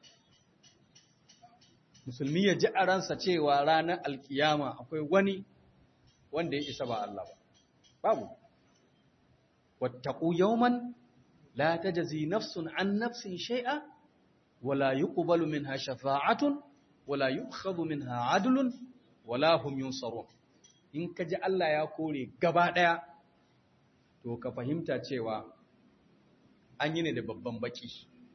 musulmi ya ji a ransa cewa ranar alkiyama akwai wani wanda ya isa ba Allah ba babu wattaqu yawman la tajzi nafsun an nafsin shay'a wala yuqbalu minha shafa'atun wala yu'khadhu minha 'adlun wala hum yunsarun in ka ji Allah ya kore gaba daya to ka fahimta cewa an yi ne da babban baki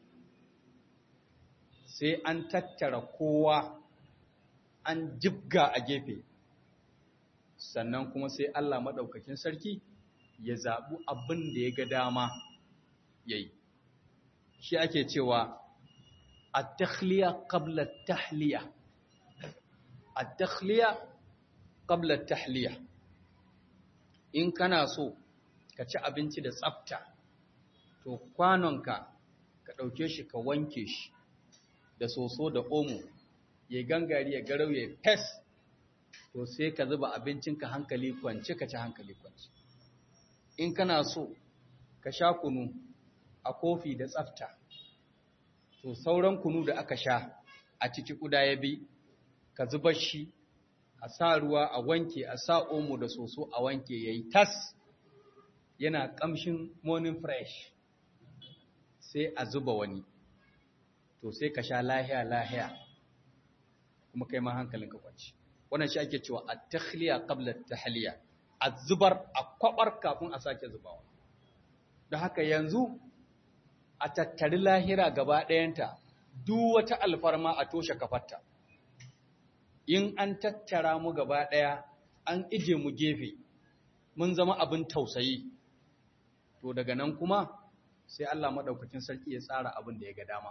sai an tattara kowa an jibga a gefe sannan kuma sai Allah maɗaukakin sarki ya zaɓi abin da ya ga dama ya yi shi ake cewa a takhliya qabla tahliya a takhliya qabla tahliya in kana so ka ci abinci da tsafta to kwanonka ka ɗauke shi ka wanke shi da soso da omo ya gangari ya garau ya fes to sai ka zuba abincinka hankali kwance ka ci hankali kwance in kana so ka sha kunu a kofi da tsafta to sauran kunu da aka sha a ciki kuda ya bi ka zuba shi a sa ruwa a wanke a sa omo da soso a wanke yayi tas yana kamshin morning fresh sai a zuba wani to sai ka sha lahiya lahiya kuma kai ma hankalin ka kwanci wannan shi ake cewa at-takhliya qabla at-tahliya az-zubar a kwabar kafin a sake zubawa don haka yanzu a tattari lahira gaba ɗayanta duk wata alfarma a toshe kafarta in an tattara mu gaba ɗaya an ije mu gefe mun zama abin tausayi to daga nan kuma sai Allah maɗaukakin sarki ya tsara abin da ya ga dama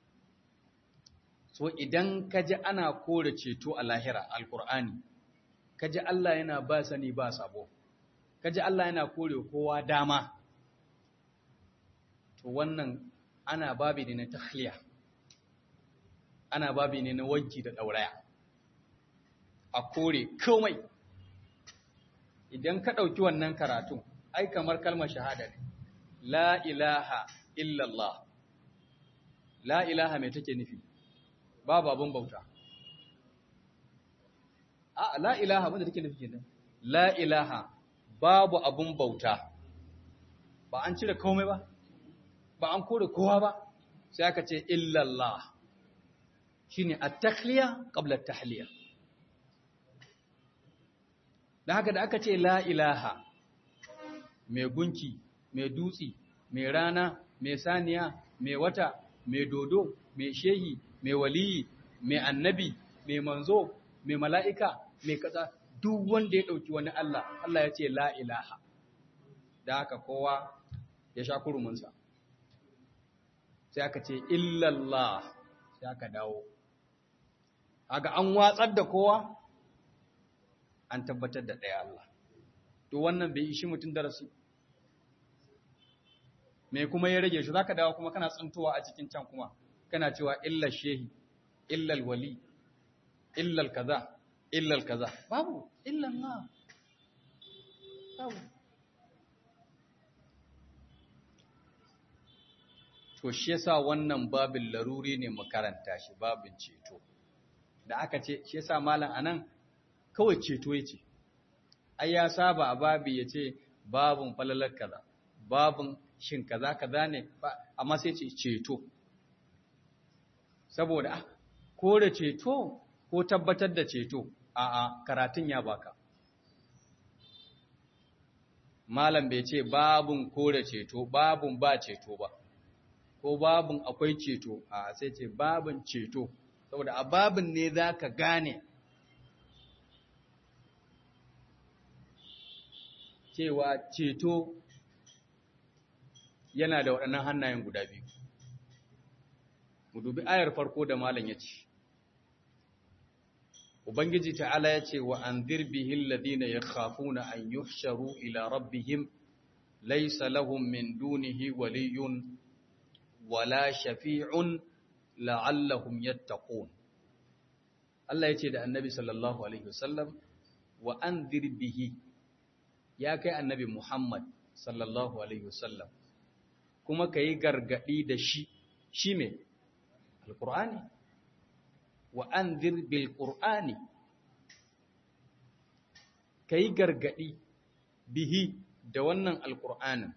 so idan ka ji ana kore ceto a lahira alkur'ani kaji Allah yana ba sani ba sabo kaji Allah yana kore kowa dama to wannan ana babi ne na tahliya ana babi ne na wanki da dauraya a kore komai idan ka ɗauki wannan karatu ai kamar kalmar shahada ne la ilaha illallah la ilaha mai take nufi babu abin bauta a la ilaha wanda take nufi kenan la ilaha babu abin bauta ba an cire komai ba ba an kore kowa ba sai aka ce illallah shine at-takhliya qabla at-tahliya da haka da aka ce la ilaha mai gunki mai dutsi mai rana mai saniya mai wata mai dodo mai shehi mai waliyi mai annabi mai manzo mai mala'ika mai kaza duk wanda ya ɗauki wani Allah Allah ya ce la ilaha da haka kowa ya sha kuruminsa sai aka ce illallah sai aka dawo haka an watsar da kowa an tabbatar da ɗaya Allah. To wannan bai ishi mutum darasi. Me kuma ya rage shi, za ka dawo kuma kana tsintowa a cikin can kuma, kana cewa illal shehi, illal wali, illal kaza, illal kaza. Babu, illal na. Babu. To, shi yasa wannan babin laruri ne makaranta shi, babin ceto. Da aka ce, shi yasa malam anan kawai ceto ya ce, ai ya saba a babi ya ce babin falalar kaza, babin shin kaza kaza ne, amma sai ce ceto. Saboda, ah, ko da ceto ko tabbatar da ceto, a'a karatun ya baka. Malam bai ce babin ko da ceto, babin ba ceto ba, ko babin akwai ceto, a sai ce babin ceto, saboda a babin ne za ka gane cewa ceto yana da waɗannan hannayen guda biyu. Mu dubi ayar farko da malam ya ce, Ubangiji ta'ala ya ce wa an zirbihin ladina ya khafuna an yuhsharu ila rabbihim laisa lahum min dunihi waliyun wala shafi'un la'allahum yattaqun. Allah ya ce da annabi sallallahu Alaihi wasallam wa an zirbihi ya kai annabi Muhammad sallallahu Alaihi wasallam kuma ka yi gargaɗi da shi, shi me? Al-Qur'ani? Wa an bil Qur'ani ka yi gargaɗi bihi da wannan Al-Qur'anin.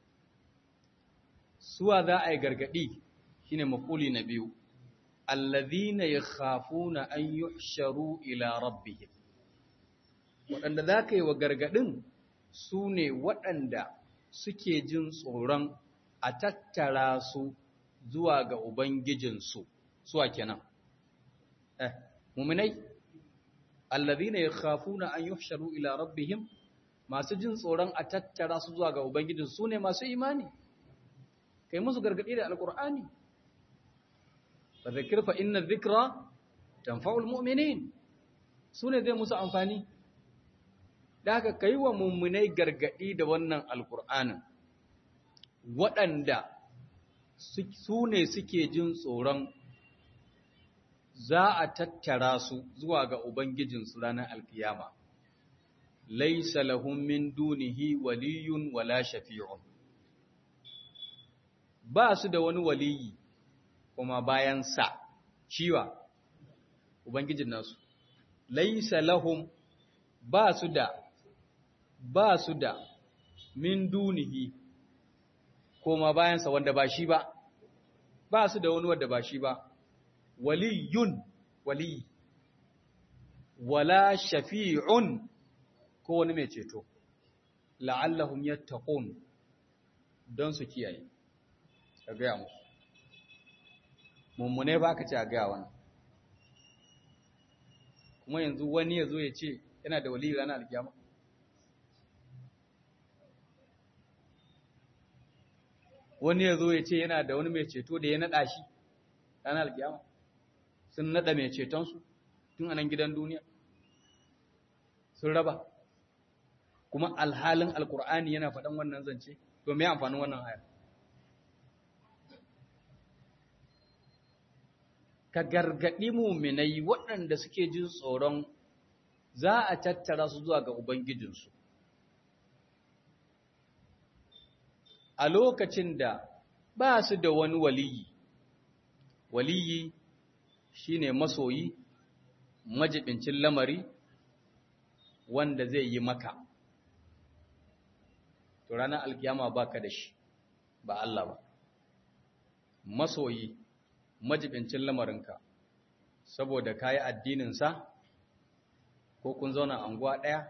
Suwa za a yi gargaɗi shi ne makuli na biyu, allazina ya khafuna an yuhsharu ila rabbihim. Waɗanda za ka yi wa gargaɗin su ne waɗanda suke jin tsoron a tattara su zuwa ga Ubangijinsu, suwa kenan. Eh, muminai, allazina yakhafuna an yuhsharu ila rabbihim masu jin tsoron a tattara su zuwa ga Ubangijinsu su ne masu imani. Kai musu gargaɗi da Alƙur'ani. Fa zakir fa inna dhikra tanfa'ul mu'minin. Su ne zai musu amfani. da haka ka yi wa mummunai gargaɗi da wannan alƙur'anin waɗanda su ne suke jin tsoron za a tattara su zuwa ga Ubangijinsu ranar alkiyama. Laisa lahum min dunihi waliyun wala shafi'un. Ba su da wani waliyi kuma bayan sa, ciwa, Ubangijin nasu. Laisa lahum ba su da ba su da min dunihi koma bayansa wanda ba shi ba, ba su da wani wanda ba shi ba, waliyun wali, wala shafi'un ko wani mai ceto, la'allahum yattaqun don su kiyaye, ka gaya musu. Mummune ba ka ce a gaya wani. Kuma yanzu wani ya zo ya ce yana da wali ranar alkiyama. wani ya zo ya ce yana da wani mai ceto da ya naɗa shi ranar alkiyama. sun nada mai cetonsu tun anan gidan duniya sun raba kuma alhalin alkur'ani yana faɗan wannan zance to me amfanin wannan aya ka gargaɗi muminai waɗanda suke jin tsoron za a tattara su zuwa ga ubangijinsu a lokacin da ba su da wani waliyi waliyi shine masoyi majibincin lamari wanda zai yi maka to ranar alkiyama baka da shi ba Allah ba masoyi majibincin lamarinka saboda kayi addininsa ko kun zauna anguwa ɗaya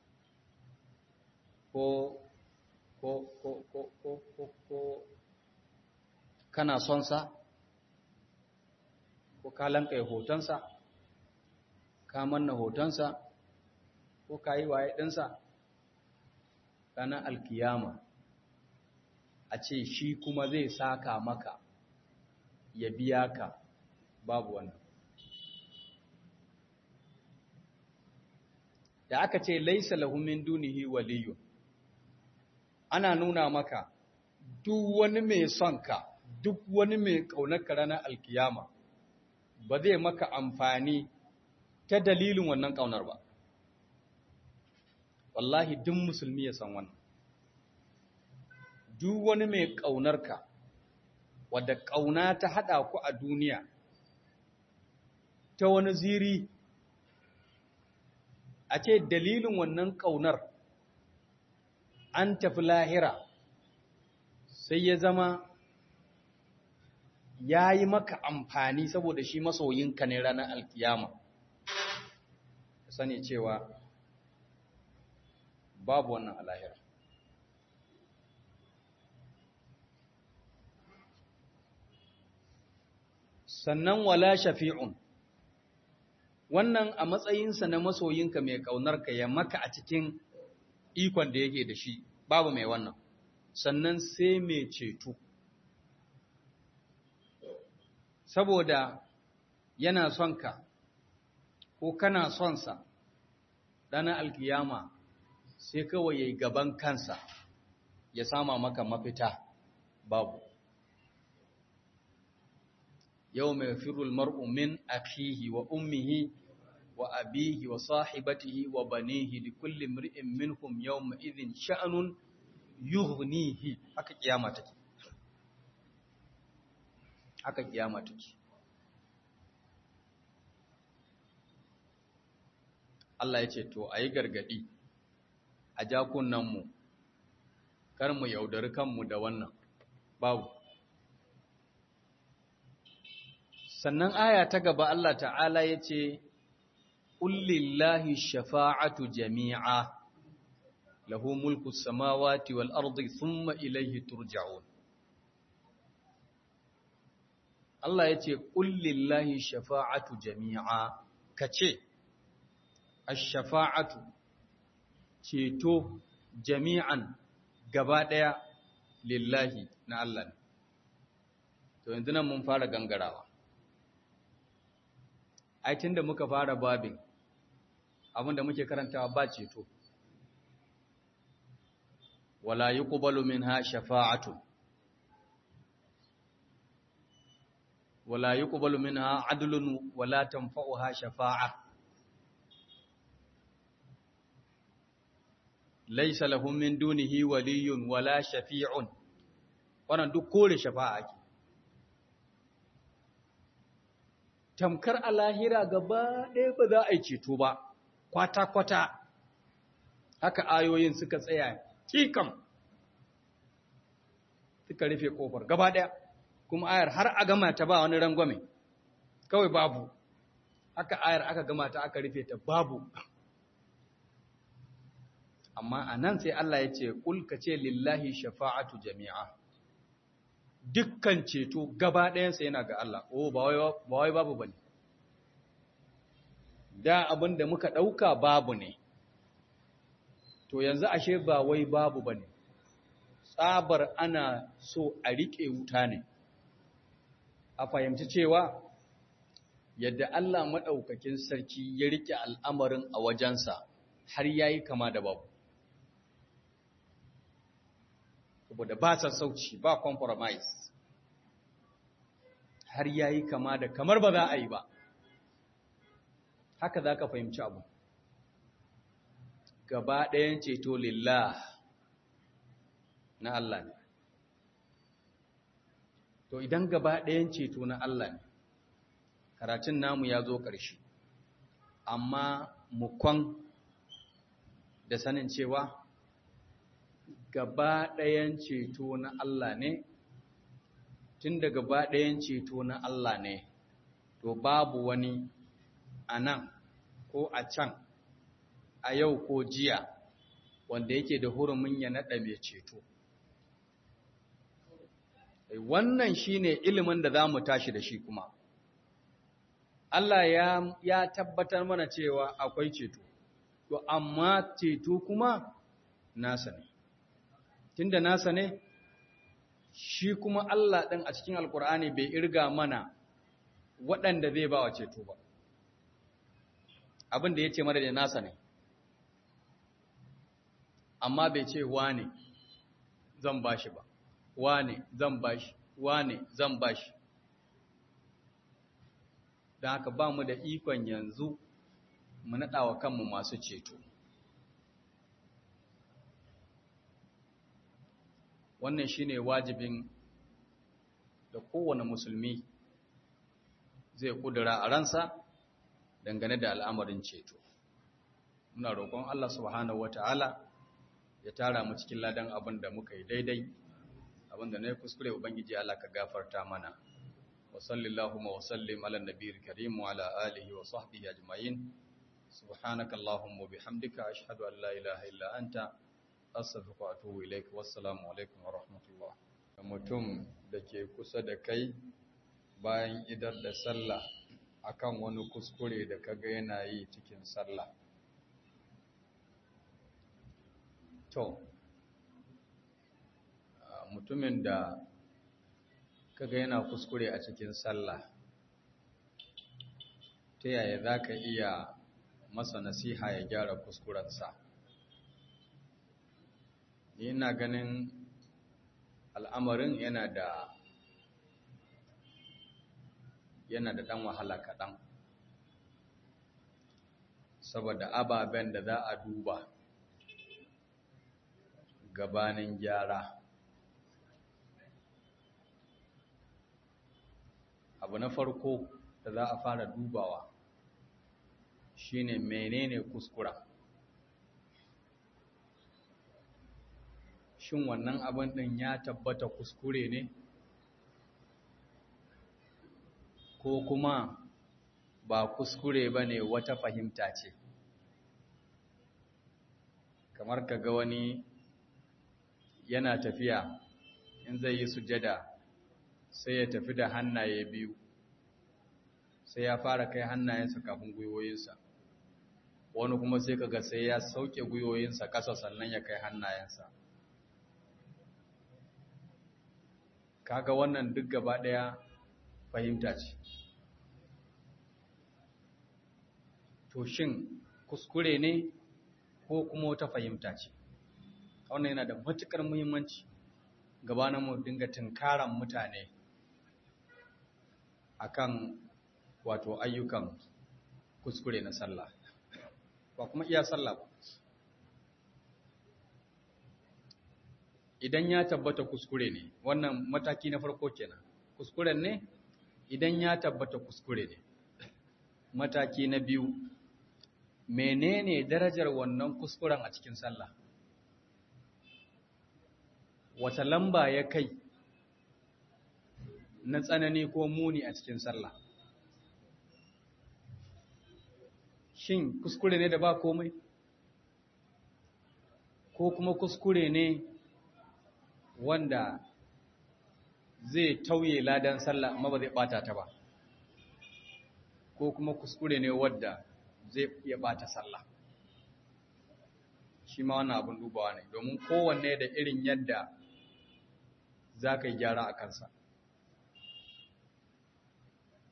ko ko ko ko ko ko ko kana son sa ko ka lanka hotonsa ka manna hotonsa ko ka yi waye ɗinsa ranar alkiyama a ce shi kuma zai saka maka ya biya ka babu wannan da aka ce laisa lahu min dunihi waliyyu ana nuna maka duk wani mai son ka duk wani mai kaunar ka ranar alkiyama ba zai maka amfani ta dalilin wannan kaunar ba wallahi duk musulmi ya san wannan duk wani mai kaunar ka wadda kauna ta hada ku a duniya ta wani ziri a ce dalilin wannan ƙaunar an tafi lahira sai ya zama ya yi maka amfani saboda shi masoyinka ne ranar alkiyama sani cewa babu wannan a lahira sannan wala shafi'un wannan a matsayinsa na masoyinka mai ƙaunarka ya maka a cikin ikon da yake da shi babu mai wannan sannan sai mai ceto saboda yana son ka ko kana son sa ɗana alkiyama sai kawai ya yi gaban kansa ya sama maka mafita babu yau mai firul mar'u min akhihi wa ummihi wa abihi wa sahibatihi wa banihi li kulli mri'in minhum yawma idhin sha'nun yughnihi haka kiyama take haka kiyama take Allah ya ce to ayi gargadi a jakunan mu kar mu yaudari kanmu da wannan babu sannan aya ta gaba Allah ta'ala ya ce, Ƙullillahi shafa'atu jami'a, lahu mulku samawati wal ardi thumma ilaihi turja'un. Allah ya ce, Ƙullillahi shafa'atu jami'a, ka ce, Ash-shafa'atu, ceto jami'an gaba ɗaya lillahi na Allah ne. To, yanzu nan mun fara gangarawa. aitin da muka fara babin abinda muke karantawa ba ceto wala yuqbalu minha shafa'atu wala yuqbalu minha adlun wala tanfa'uha shafa'a laysa lahum min dunihi waliyyun wala shafi'un wannan duk kore shafa'a ake tamkar a lahira gaba ɗaya ba za a yi ceto ba, kwata-kwata, haka ayoyin suka tsaya kikan suka rufe ƙofar gaba ɗaya, kuma ayar har a gama ta ba wani rangwame, kawai babu, haka ayar aka gama ta aka rufe ta babu. Amma a nan sai Allah ya ce, ƙulka ce lillahi shafa'atu jami'a. dukkan ceto gaba ɗayansa yana ga Allah, o ba wai babu ba ne. Da abin da muka ɗauka babu ne, to yanzu ashe ba wai babu ba ne, tsabar ana so a riƙe wuta ne, a fahimci cewa yadda Allah maɗaukakin sarki ya riƙe al'amarin a wajensa, har yayi kama da babu saboda ba sassauci ba compromise har yayi kama da kamar ba za a yi ba haka za ka fahimci abu gaba ɗayan ceto lillah na Allah ne to idan gaba ɗayan ceto na Allah ne karatun namu ya zo ƙarshe amma mukon da sanin cewa gaba ɗayan ceto na Allah ne tun da gaba ɗayan ceto na Allah ne to babu wani a nan ko a can a yau ko jiya wanda yake da hurumin ya naɗa mai ceto wannan shine ilimin da za mu tashi da shi kuma Allah ya, ya tabbatar mana cewa akwai ceto to amma ceto kuma nasa ne tunda nasa ne shi kuma Allah ɗin a cikin alkur'ani bai irga mana waɗanda zai ba wa ceto ba abin da ya ce mara da nasa ne amma bai ce wane zan bashi ba wane zan bashi wane zan bashi don haka ba mu da ikon yanzu mu naɗa wa kanmu masu ceto wannan shine wajibin da kowane musulmi zai kudura a ransa dangane da al'amarin ceto muna roƙon Allah subhanahu wata'ala ya tara mu cikin ladan abin da muka yi daidai abin da na yi kuskure ubangiji Allah ka gafarta mana wa sallallahu wa sallim ala nabiyil karim wa ala alihi wa sahbihi ajma'in subhanaka allahumma bihamdika ashhadu an la ilaha illa anta astaghfiruka wa atubu ilaik wassalamu alaikum wa rahmatullah mutum da ke kusa da kai bayan idar da sallah akan wani kuskure da kaga yana yi cikin sallah to mutumin da kaga yana kuskure a cikin sallah ta yaya za ka iya masa nasiha ya gyara kuskurensa ni ina ganin al'amarin yana da yana da ɗan wahala kaɗan saboda ababen da za a duba gabanin gyara abu na farko da za a fara dubawa shine menene kuskura shin wannan abin ɗin ya tabbata kuskure ne ko kuma ba kuskure ba ne wata fahimta ce kamar ka ga wani yana tafiya in zai yi sujada sai ya tafi da hannaye biyu sai ya fara kai hannayensa kafin gwiwoyinsa wani kuma sai kaga sai ya sauke gwiwoyinsa ƙasa sannan ya kai hannayensa kaga wannan duk gaba ɗaya fahimta ce to shin kuskure ne ko kuma wata fahimta ce wannan yana da matuƙar muhimmanci gabanin mu dinga tunkaran mutane akan wato ayyukan kuskure na sallah ba kuma iya sallah ba idan ya tabbata kuskure ne wannan mataki na farko kenan kuskuren ne idan ya tabbata kuskure ne mataki na biyu menene darajar wannan kuskuren a cikin sallah wata lamba ya kai na tsanani ko muni a cikin sallah shin kuskure ne da ba komai ko kuma kuskure ne wanda zai tauye ladan sallah amma ba zai bata ta ba ko kuma kuskure ne wadda zai iya bata sallah shi ma wannan abin dubawa ne domin kowanne da irin yadda za ka yi gyara a kansa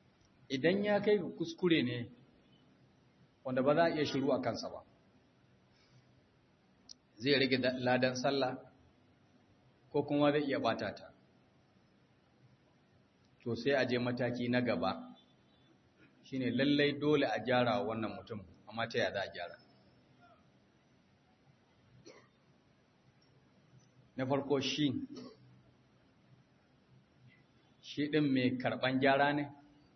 idan ya kai ga kuskure ne wanda ba za a iya shiru a kansa ba zai rage ladan sallah ko kuma zai iya bata ta to sai a je mataki na gaba shine lallai dole a gyara wannan mutum amma ta yaya za a gyara na farko shi shi ɗin mai karɓan gyara ne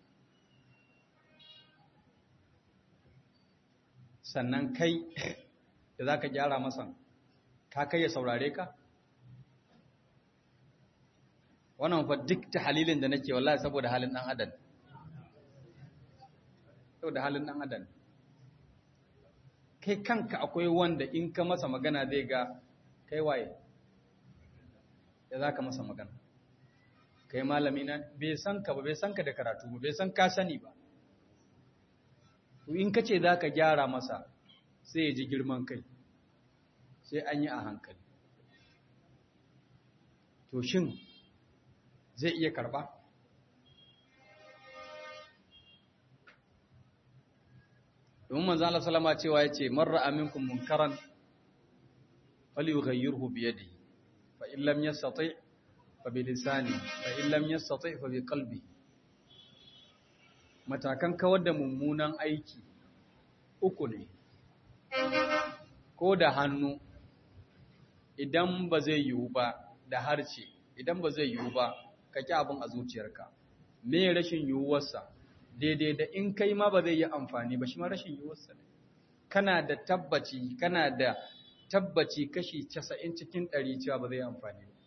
sannan kai da za ka gyara masa ka kai ya saurare ka wannan fa duk ta halilin da nake wallahi saboda halin ɗan adam saboda halin ɗan adam kai kanka akwai wanda in ka masa magana zai ga kai waye ya za ka masa magana kai malami na bai san ka ba bai san ka da karatu ba bai san ka sani ba to in ka ce za ka gyara masa sai ya ji girman kai sai an yi a hankali to shin zai iya karba domin manzo Allah sallama cewa yace marra aminkum munkaran falyughayyirhu bi yadihi fa in lam yastati fa bi lisani fa in lam yastati fa bi qalbi matakan kawar da mummunan aiki uku ne ko da hannu idan ba zai yiwu ba da harce idan ba zai yiwu ba ka ƙi abin a zuciyarka me rashin yiwuwarsa daidai da in kai ma ba zai yi amfani ba shi ma rashin yiwuwarsa ne kana da tabbaci kana da tabbaci kashi casa'in cikin ɗari cewa ba zai yi amfani ba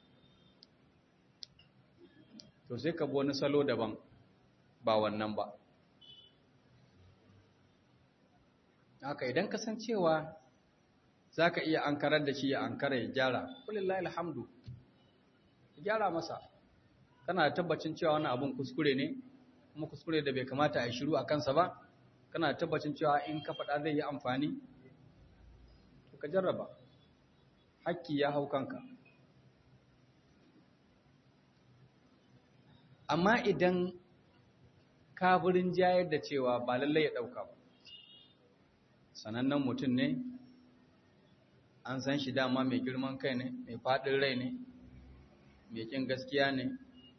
to sai ka bi wani salo daban ba wannan ba haka idan ka san cewa za ka iya ankarar da shi ya ankara ya gyara kulillahi alhamdu ya gyara masa kana da tabbacin cewa wani abun kuskure ne kuma kuskure da bai kamata a yi shiru a kansa ba kana da tabbacin cewa in ka faɗa zai yi amfani to ka jarraba hakki ya hau kanka amma idan kafirin jayar da cewa ba lallai ya ɗauka ba sanannen mutum ne an san shi dama mai girman kai ne mai faɗin rai ne mai ƙin gaskiya ne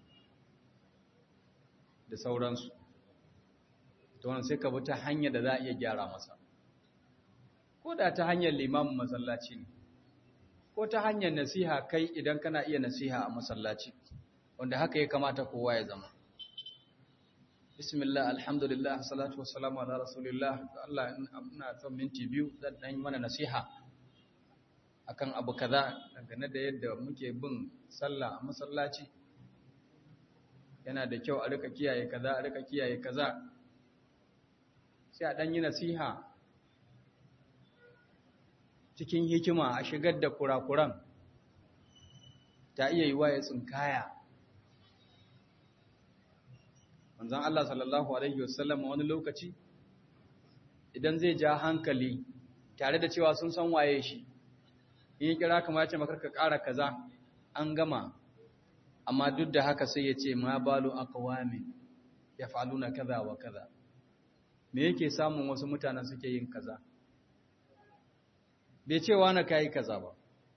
da sauransu ta wani sai ka bi ta hanyar da za a iya gyara masa ko da ta hanyar limamin masallaci ne ko ta hanyar nasiha kai idan kana iya nasiha a masallaci wanda haka ya kamata kowa ya zama bismillah alhamdulillah salatu wassalamu ala rasulillah Allah ina son minti biyu zan dan mana nasiha akan abu kaza dangane da yadda muke bin sallah a masallaci yana da kyau a rika kiyaye kaza a rika kiyaye kaza sai a dan yi nasiha cikin hikima a shigar da kurakuran ta iya yi waye tsinkaya manzon Allah sallallahu alaihi wasallam wani lokaci idan zai ja hankali tare da cewa sun san waye shi in ya kira kamar ya ce maka ka ƙara kaza an gama amma duk da haka sai ya ce ma balu aqwami yaf'aluna kaza wa kaza me yake samun wasu mutanen suke yin kaza bai cewa na kai kaza ba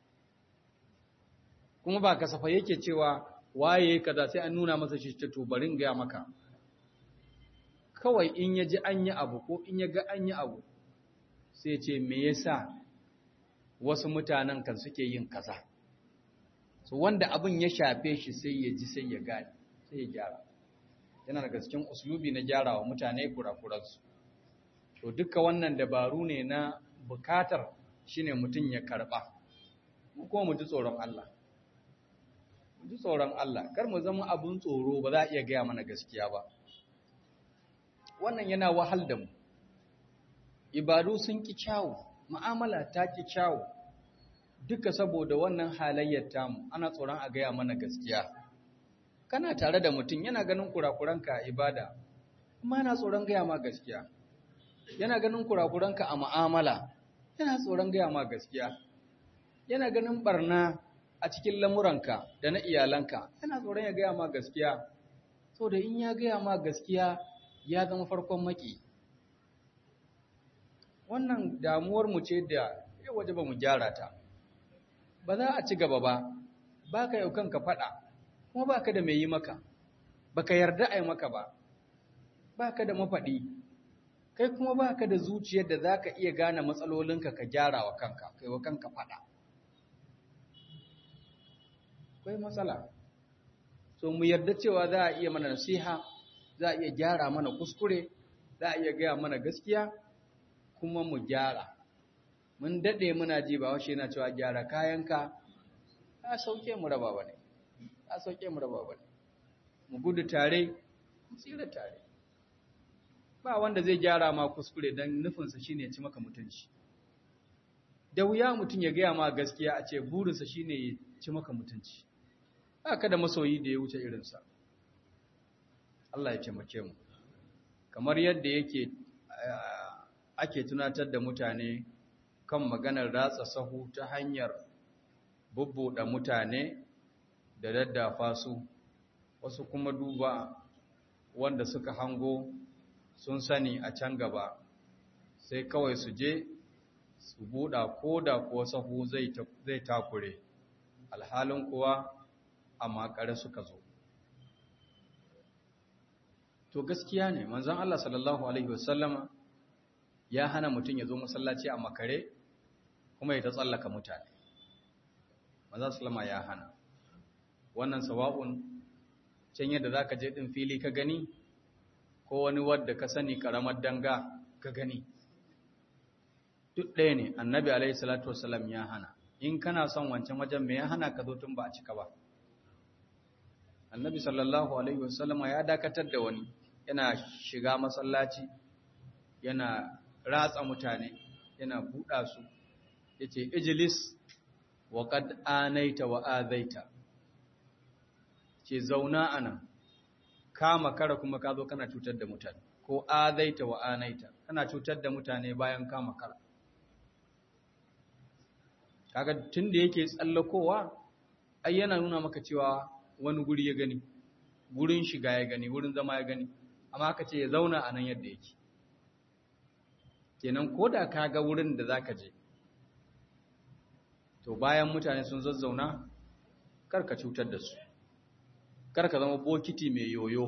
kuma ba kasafa yake cewa waye kaza sai an nuna masa shi to barin ga maka kawai in ya ji an yi abu ko in ya ga an yi abu sai ce me yasa wasu mutanen kan suke yin kaza so wanda abin ya shafe shi sai ya ji sai ya gane sai ya gyara yana daga cikin uslubi na gyarawa mutane kurakuransu to duka wannan dabaru ne na bukatar shine mutum ya karba mu kuma mu ji tsoron Allah mu ji tsoron Allah kar mu zama abun tsoro ba za a iya gaya mana gaskiya ba wannan yana wahal da mu ibadu sun ki kyawu mu'amala ta ki kyawu duka saboda wannan halayyar tamu ana tsoron a gaya mana gaskiya kana tare da mutum yana ganin kurakuranka a ibada amma yana tsoron gaya ma gaskiya yana ganin kurakuranka a mu'amala yana tsoron gaya ma gaskiya yana ganin barna a cikin lamuranka da na iyalanka yana tsoron ya gaya ma gaskiya saboda in ya gaya ma gaskiya ya zama farkon maki wannan damuwar mu ce da ya waje ba mu gyara ta ba za a ci gaba ba ba ka yau kanka faɗa kuma ba ka da mai yi maka ba ka yarda a yi maka ba ba ka da mafaɗi kai kuma ba ka da zuciyar da za ka iya gane matsalolinka ka gyara wa kanka kai wa kanka faɗa akwai matsala so mu yarda cewa za a iya mana nasiha za a iya gyara mana kuskure za a iya gaya mana gaskiya kuma mu gyara mun daɗe muna ji ba washe yana cewa gyara kayanka a sauke mu raba ba ne a sauke mu raba ba ne mu gudu tare mu tsira tare ba wanda zai gyara ma kuskure don nufinsa shine ya ci maka mutunci da wuya mutum ya gaya ma gaskiya a ce burinsa shine ya ci maka mutunci haka da masoyi da ya wuce irinsa Allah ya taimake mu kamar yadda yake ake tunatar da mutane kan maganar ratsa sahu ta hanyar bubbuɗe mutane da daddafa su wasu kuma duba wanda suka hango sun sani a can gaba sai kawai su je su buɗa ko da kuwa sahu zai takure alhalin kuwa a makare suka zo to gaskiya ne manzon Allah sallallahu alaihi wasallama ya hana mutum ya zo masallaci a makare kuma ya ta tsallaka mutane manzon sallama ya hana wannan sawa'un can yadda zaka je din fili ka gani ko wani wadda ka sani karamar danga ka gani duk ɗaya ne annabi alaihi salatu wasallam ya hana in kana son wancan wajen me ya hana ka zo tun ba a cika ba annabi sallallahu alaihi wasallam ya dakatar da wani yana shiga masallaci yana ratsa mutane yana buɗa su yace ijlis wa qad anaita wa azaita ce zauna anan kama kara kuma ka zo kana cutar da mutane ko azaita wa anaita kana cutar da mutane bayan kama kara kaga tunda yake tsallakowa ai yana nuna maka cewa wani guri ya gani gurin shiga ya gani wurin zama ya gani amma aka ce ya zauna a nan yadda yake kenan ko da ka ga wurin da za ka je to bayan mutane sun zazzauna kar ka cutar da su kar ka zama bokiti mai yoyo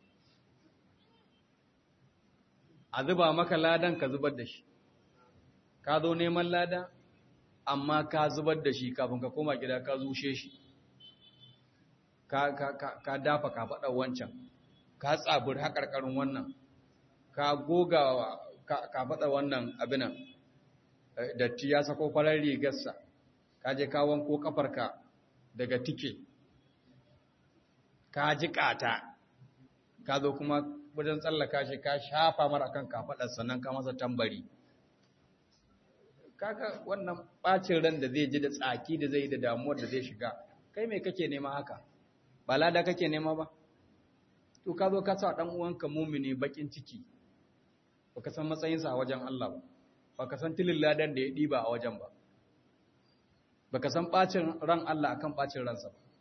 a zuba maka ladan ka zubar da shi ka zo neman lada amma ka zubar da shi kafin ka koma gida ka zushe shi ka, ka, ka, ka dafa ka faɗa wancan ka tsabir haƙarƙarin wannan ka goga ka faɗa wannan abinan datti ya sako farar rigarsa ka je ka wanko kafarka daga tike ka ji ƙata ka zo kuma wajen tsallaka shi ka shafa mara kan kafaɗar sannan ka masa tambari kaga wannan ɓacin ran da zai ji da tsaki da zai da damuwar da zai shiga kai mai kake nema haka ba lada kake nema ba to ka zo ka sa dan uwanka mumini bakin ciki baka san matsayinsa a wajen Allah ba baka san tilin ladan da ya diba a wajen ba baka san bacin ran Allah akan bacin ransa ba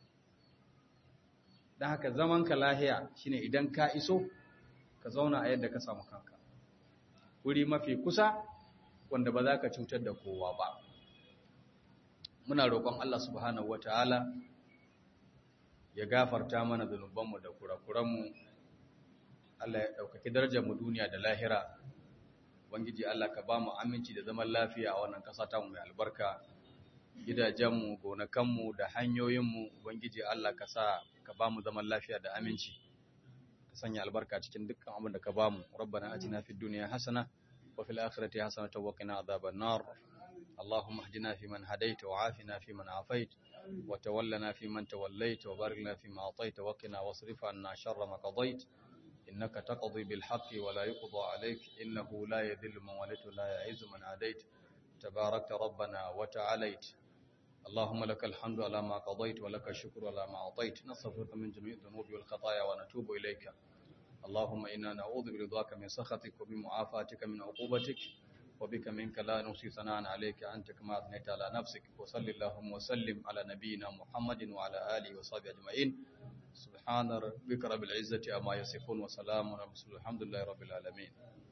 dan haka zaman ka lahiya shine idan ka iso ka zauna a yadda ka samu kanka wuri mafi kusa wanda ba za ka cutar da kowa ba muna roƙon Allah subhanahu wataala ya gafarta mana zunubanmu da kurakuranmu Allah ya ɗaukaki darajarmu duniya da lahira Ubangiji Allah ka ba mu aminci da zaman lafiya a wannan ƙasa ta mai albarka gidajenmu gonakanmu da hanyoyinmu Ubangiji Allah ka sa ka ba mu zaman lafiya da aminci ka sanya albarka cikin dukkan abin da ka ba mu rabbana atina fid dunya hasana wa fil akhirati hasanatan wa qina adhaban nar اللهم اهدنا فيمن هديت وعافنا فيمن عافيت وتولنا فيمن توليت وبارك لنا فيما أعطيت وقنا واصرف عنا شر ما قضيت إنك تقضي بالحق ولا يقضى عليك إنه لا يذل من وليت ولا يعز من عاديت تباركت ربنا وتعاليت اللهم لك الحمد على ما قضيت ولك الشكر على ما أعطيت نستغفرك من جميع الذنوب والخطايا ونتوب إليك اللهم إنا نعوذ برضاك من سخطك وبمعافاتك من عقوبتك وبك منك لا نحصي ثناء عليك أنت كما أثنيت على نفسك وصل اللهم وسلم على نبينا محمد وعلى آله وصحبه أجمعين سبحان ربك رب العزة أما يصفون وسلام على المرسلين الحمد لله رب العالمين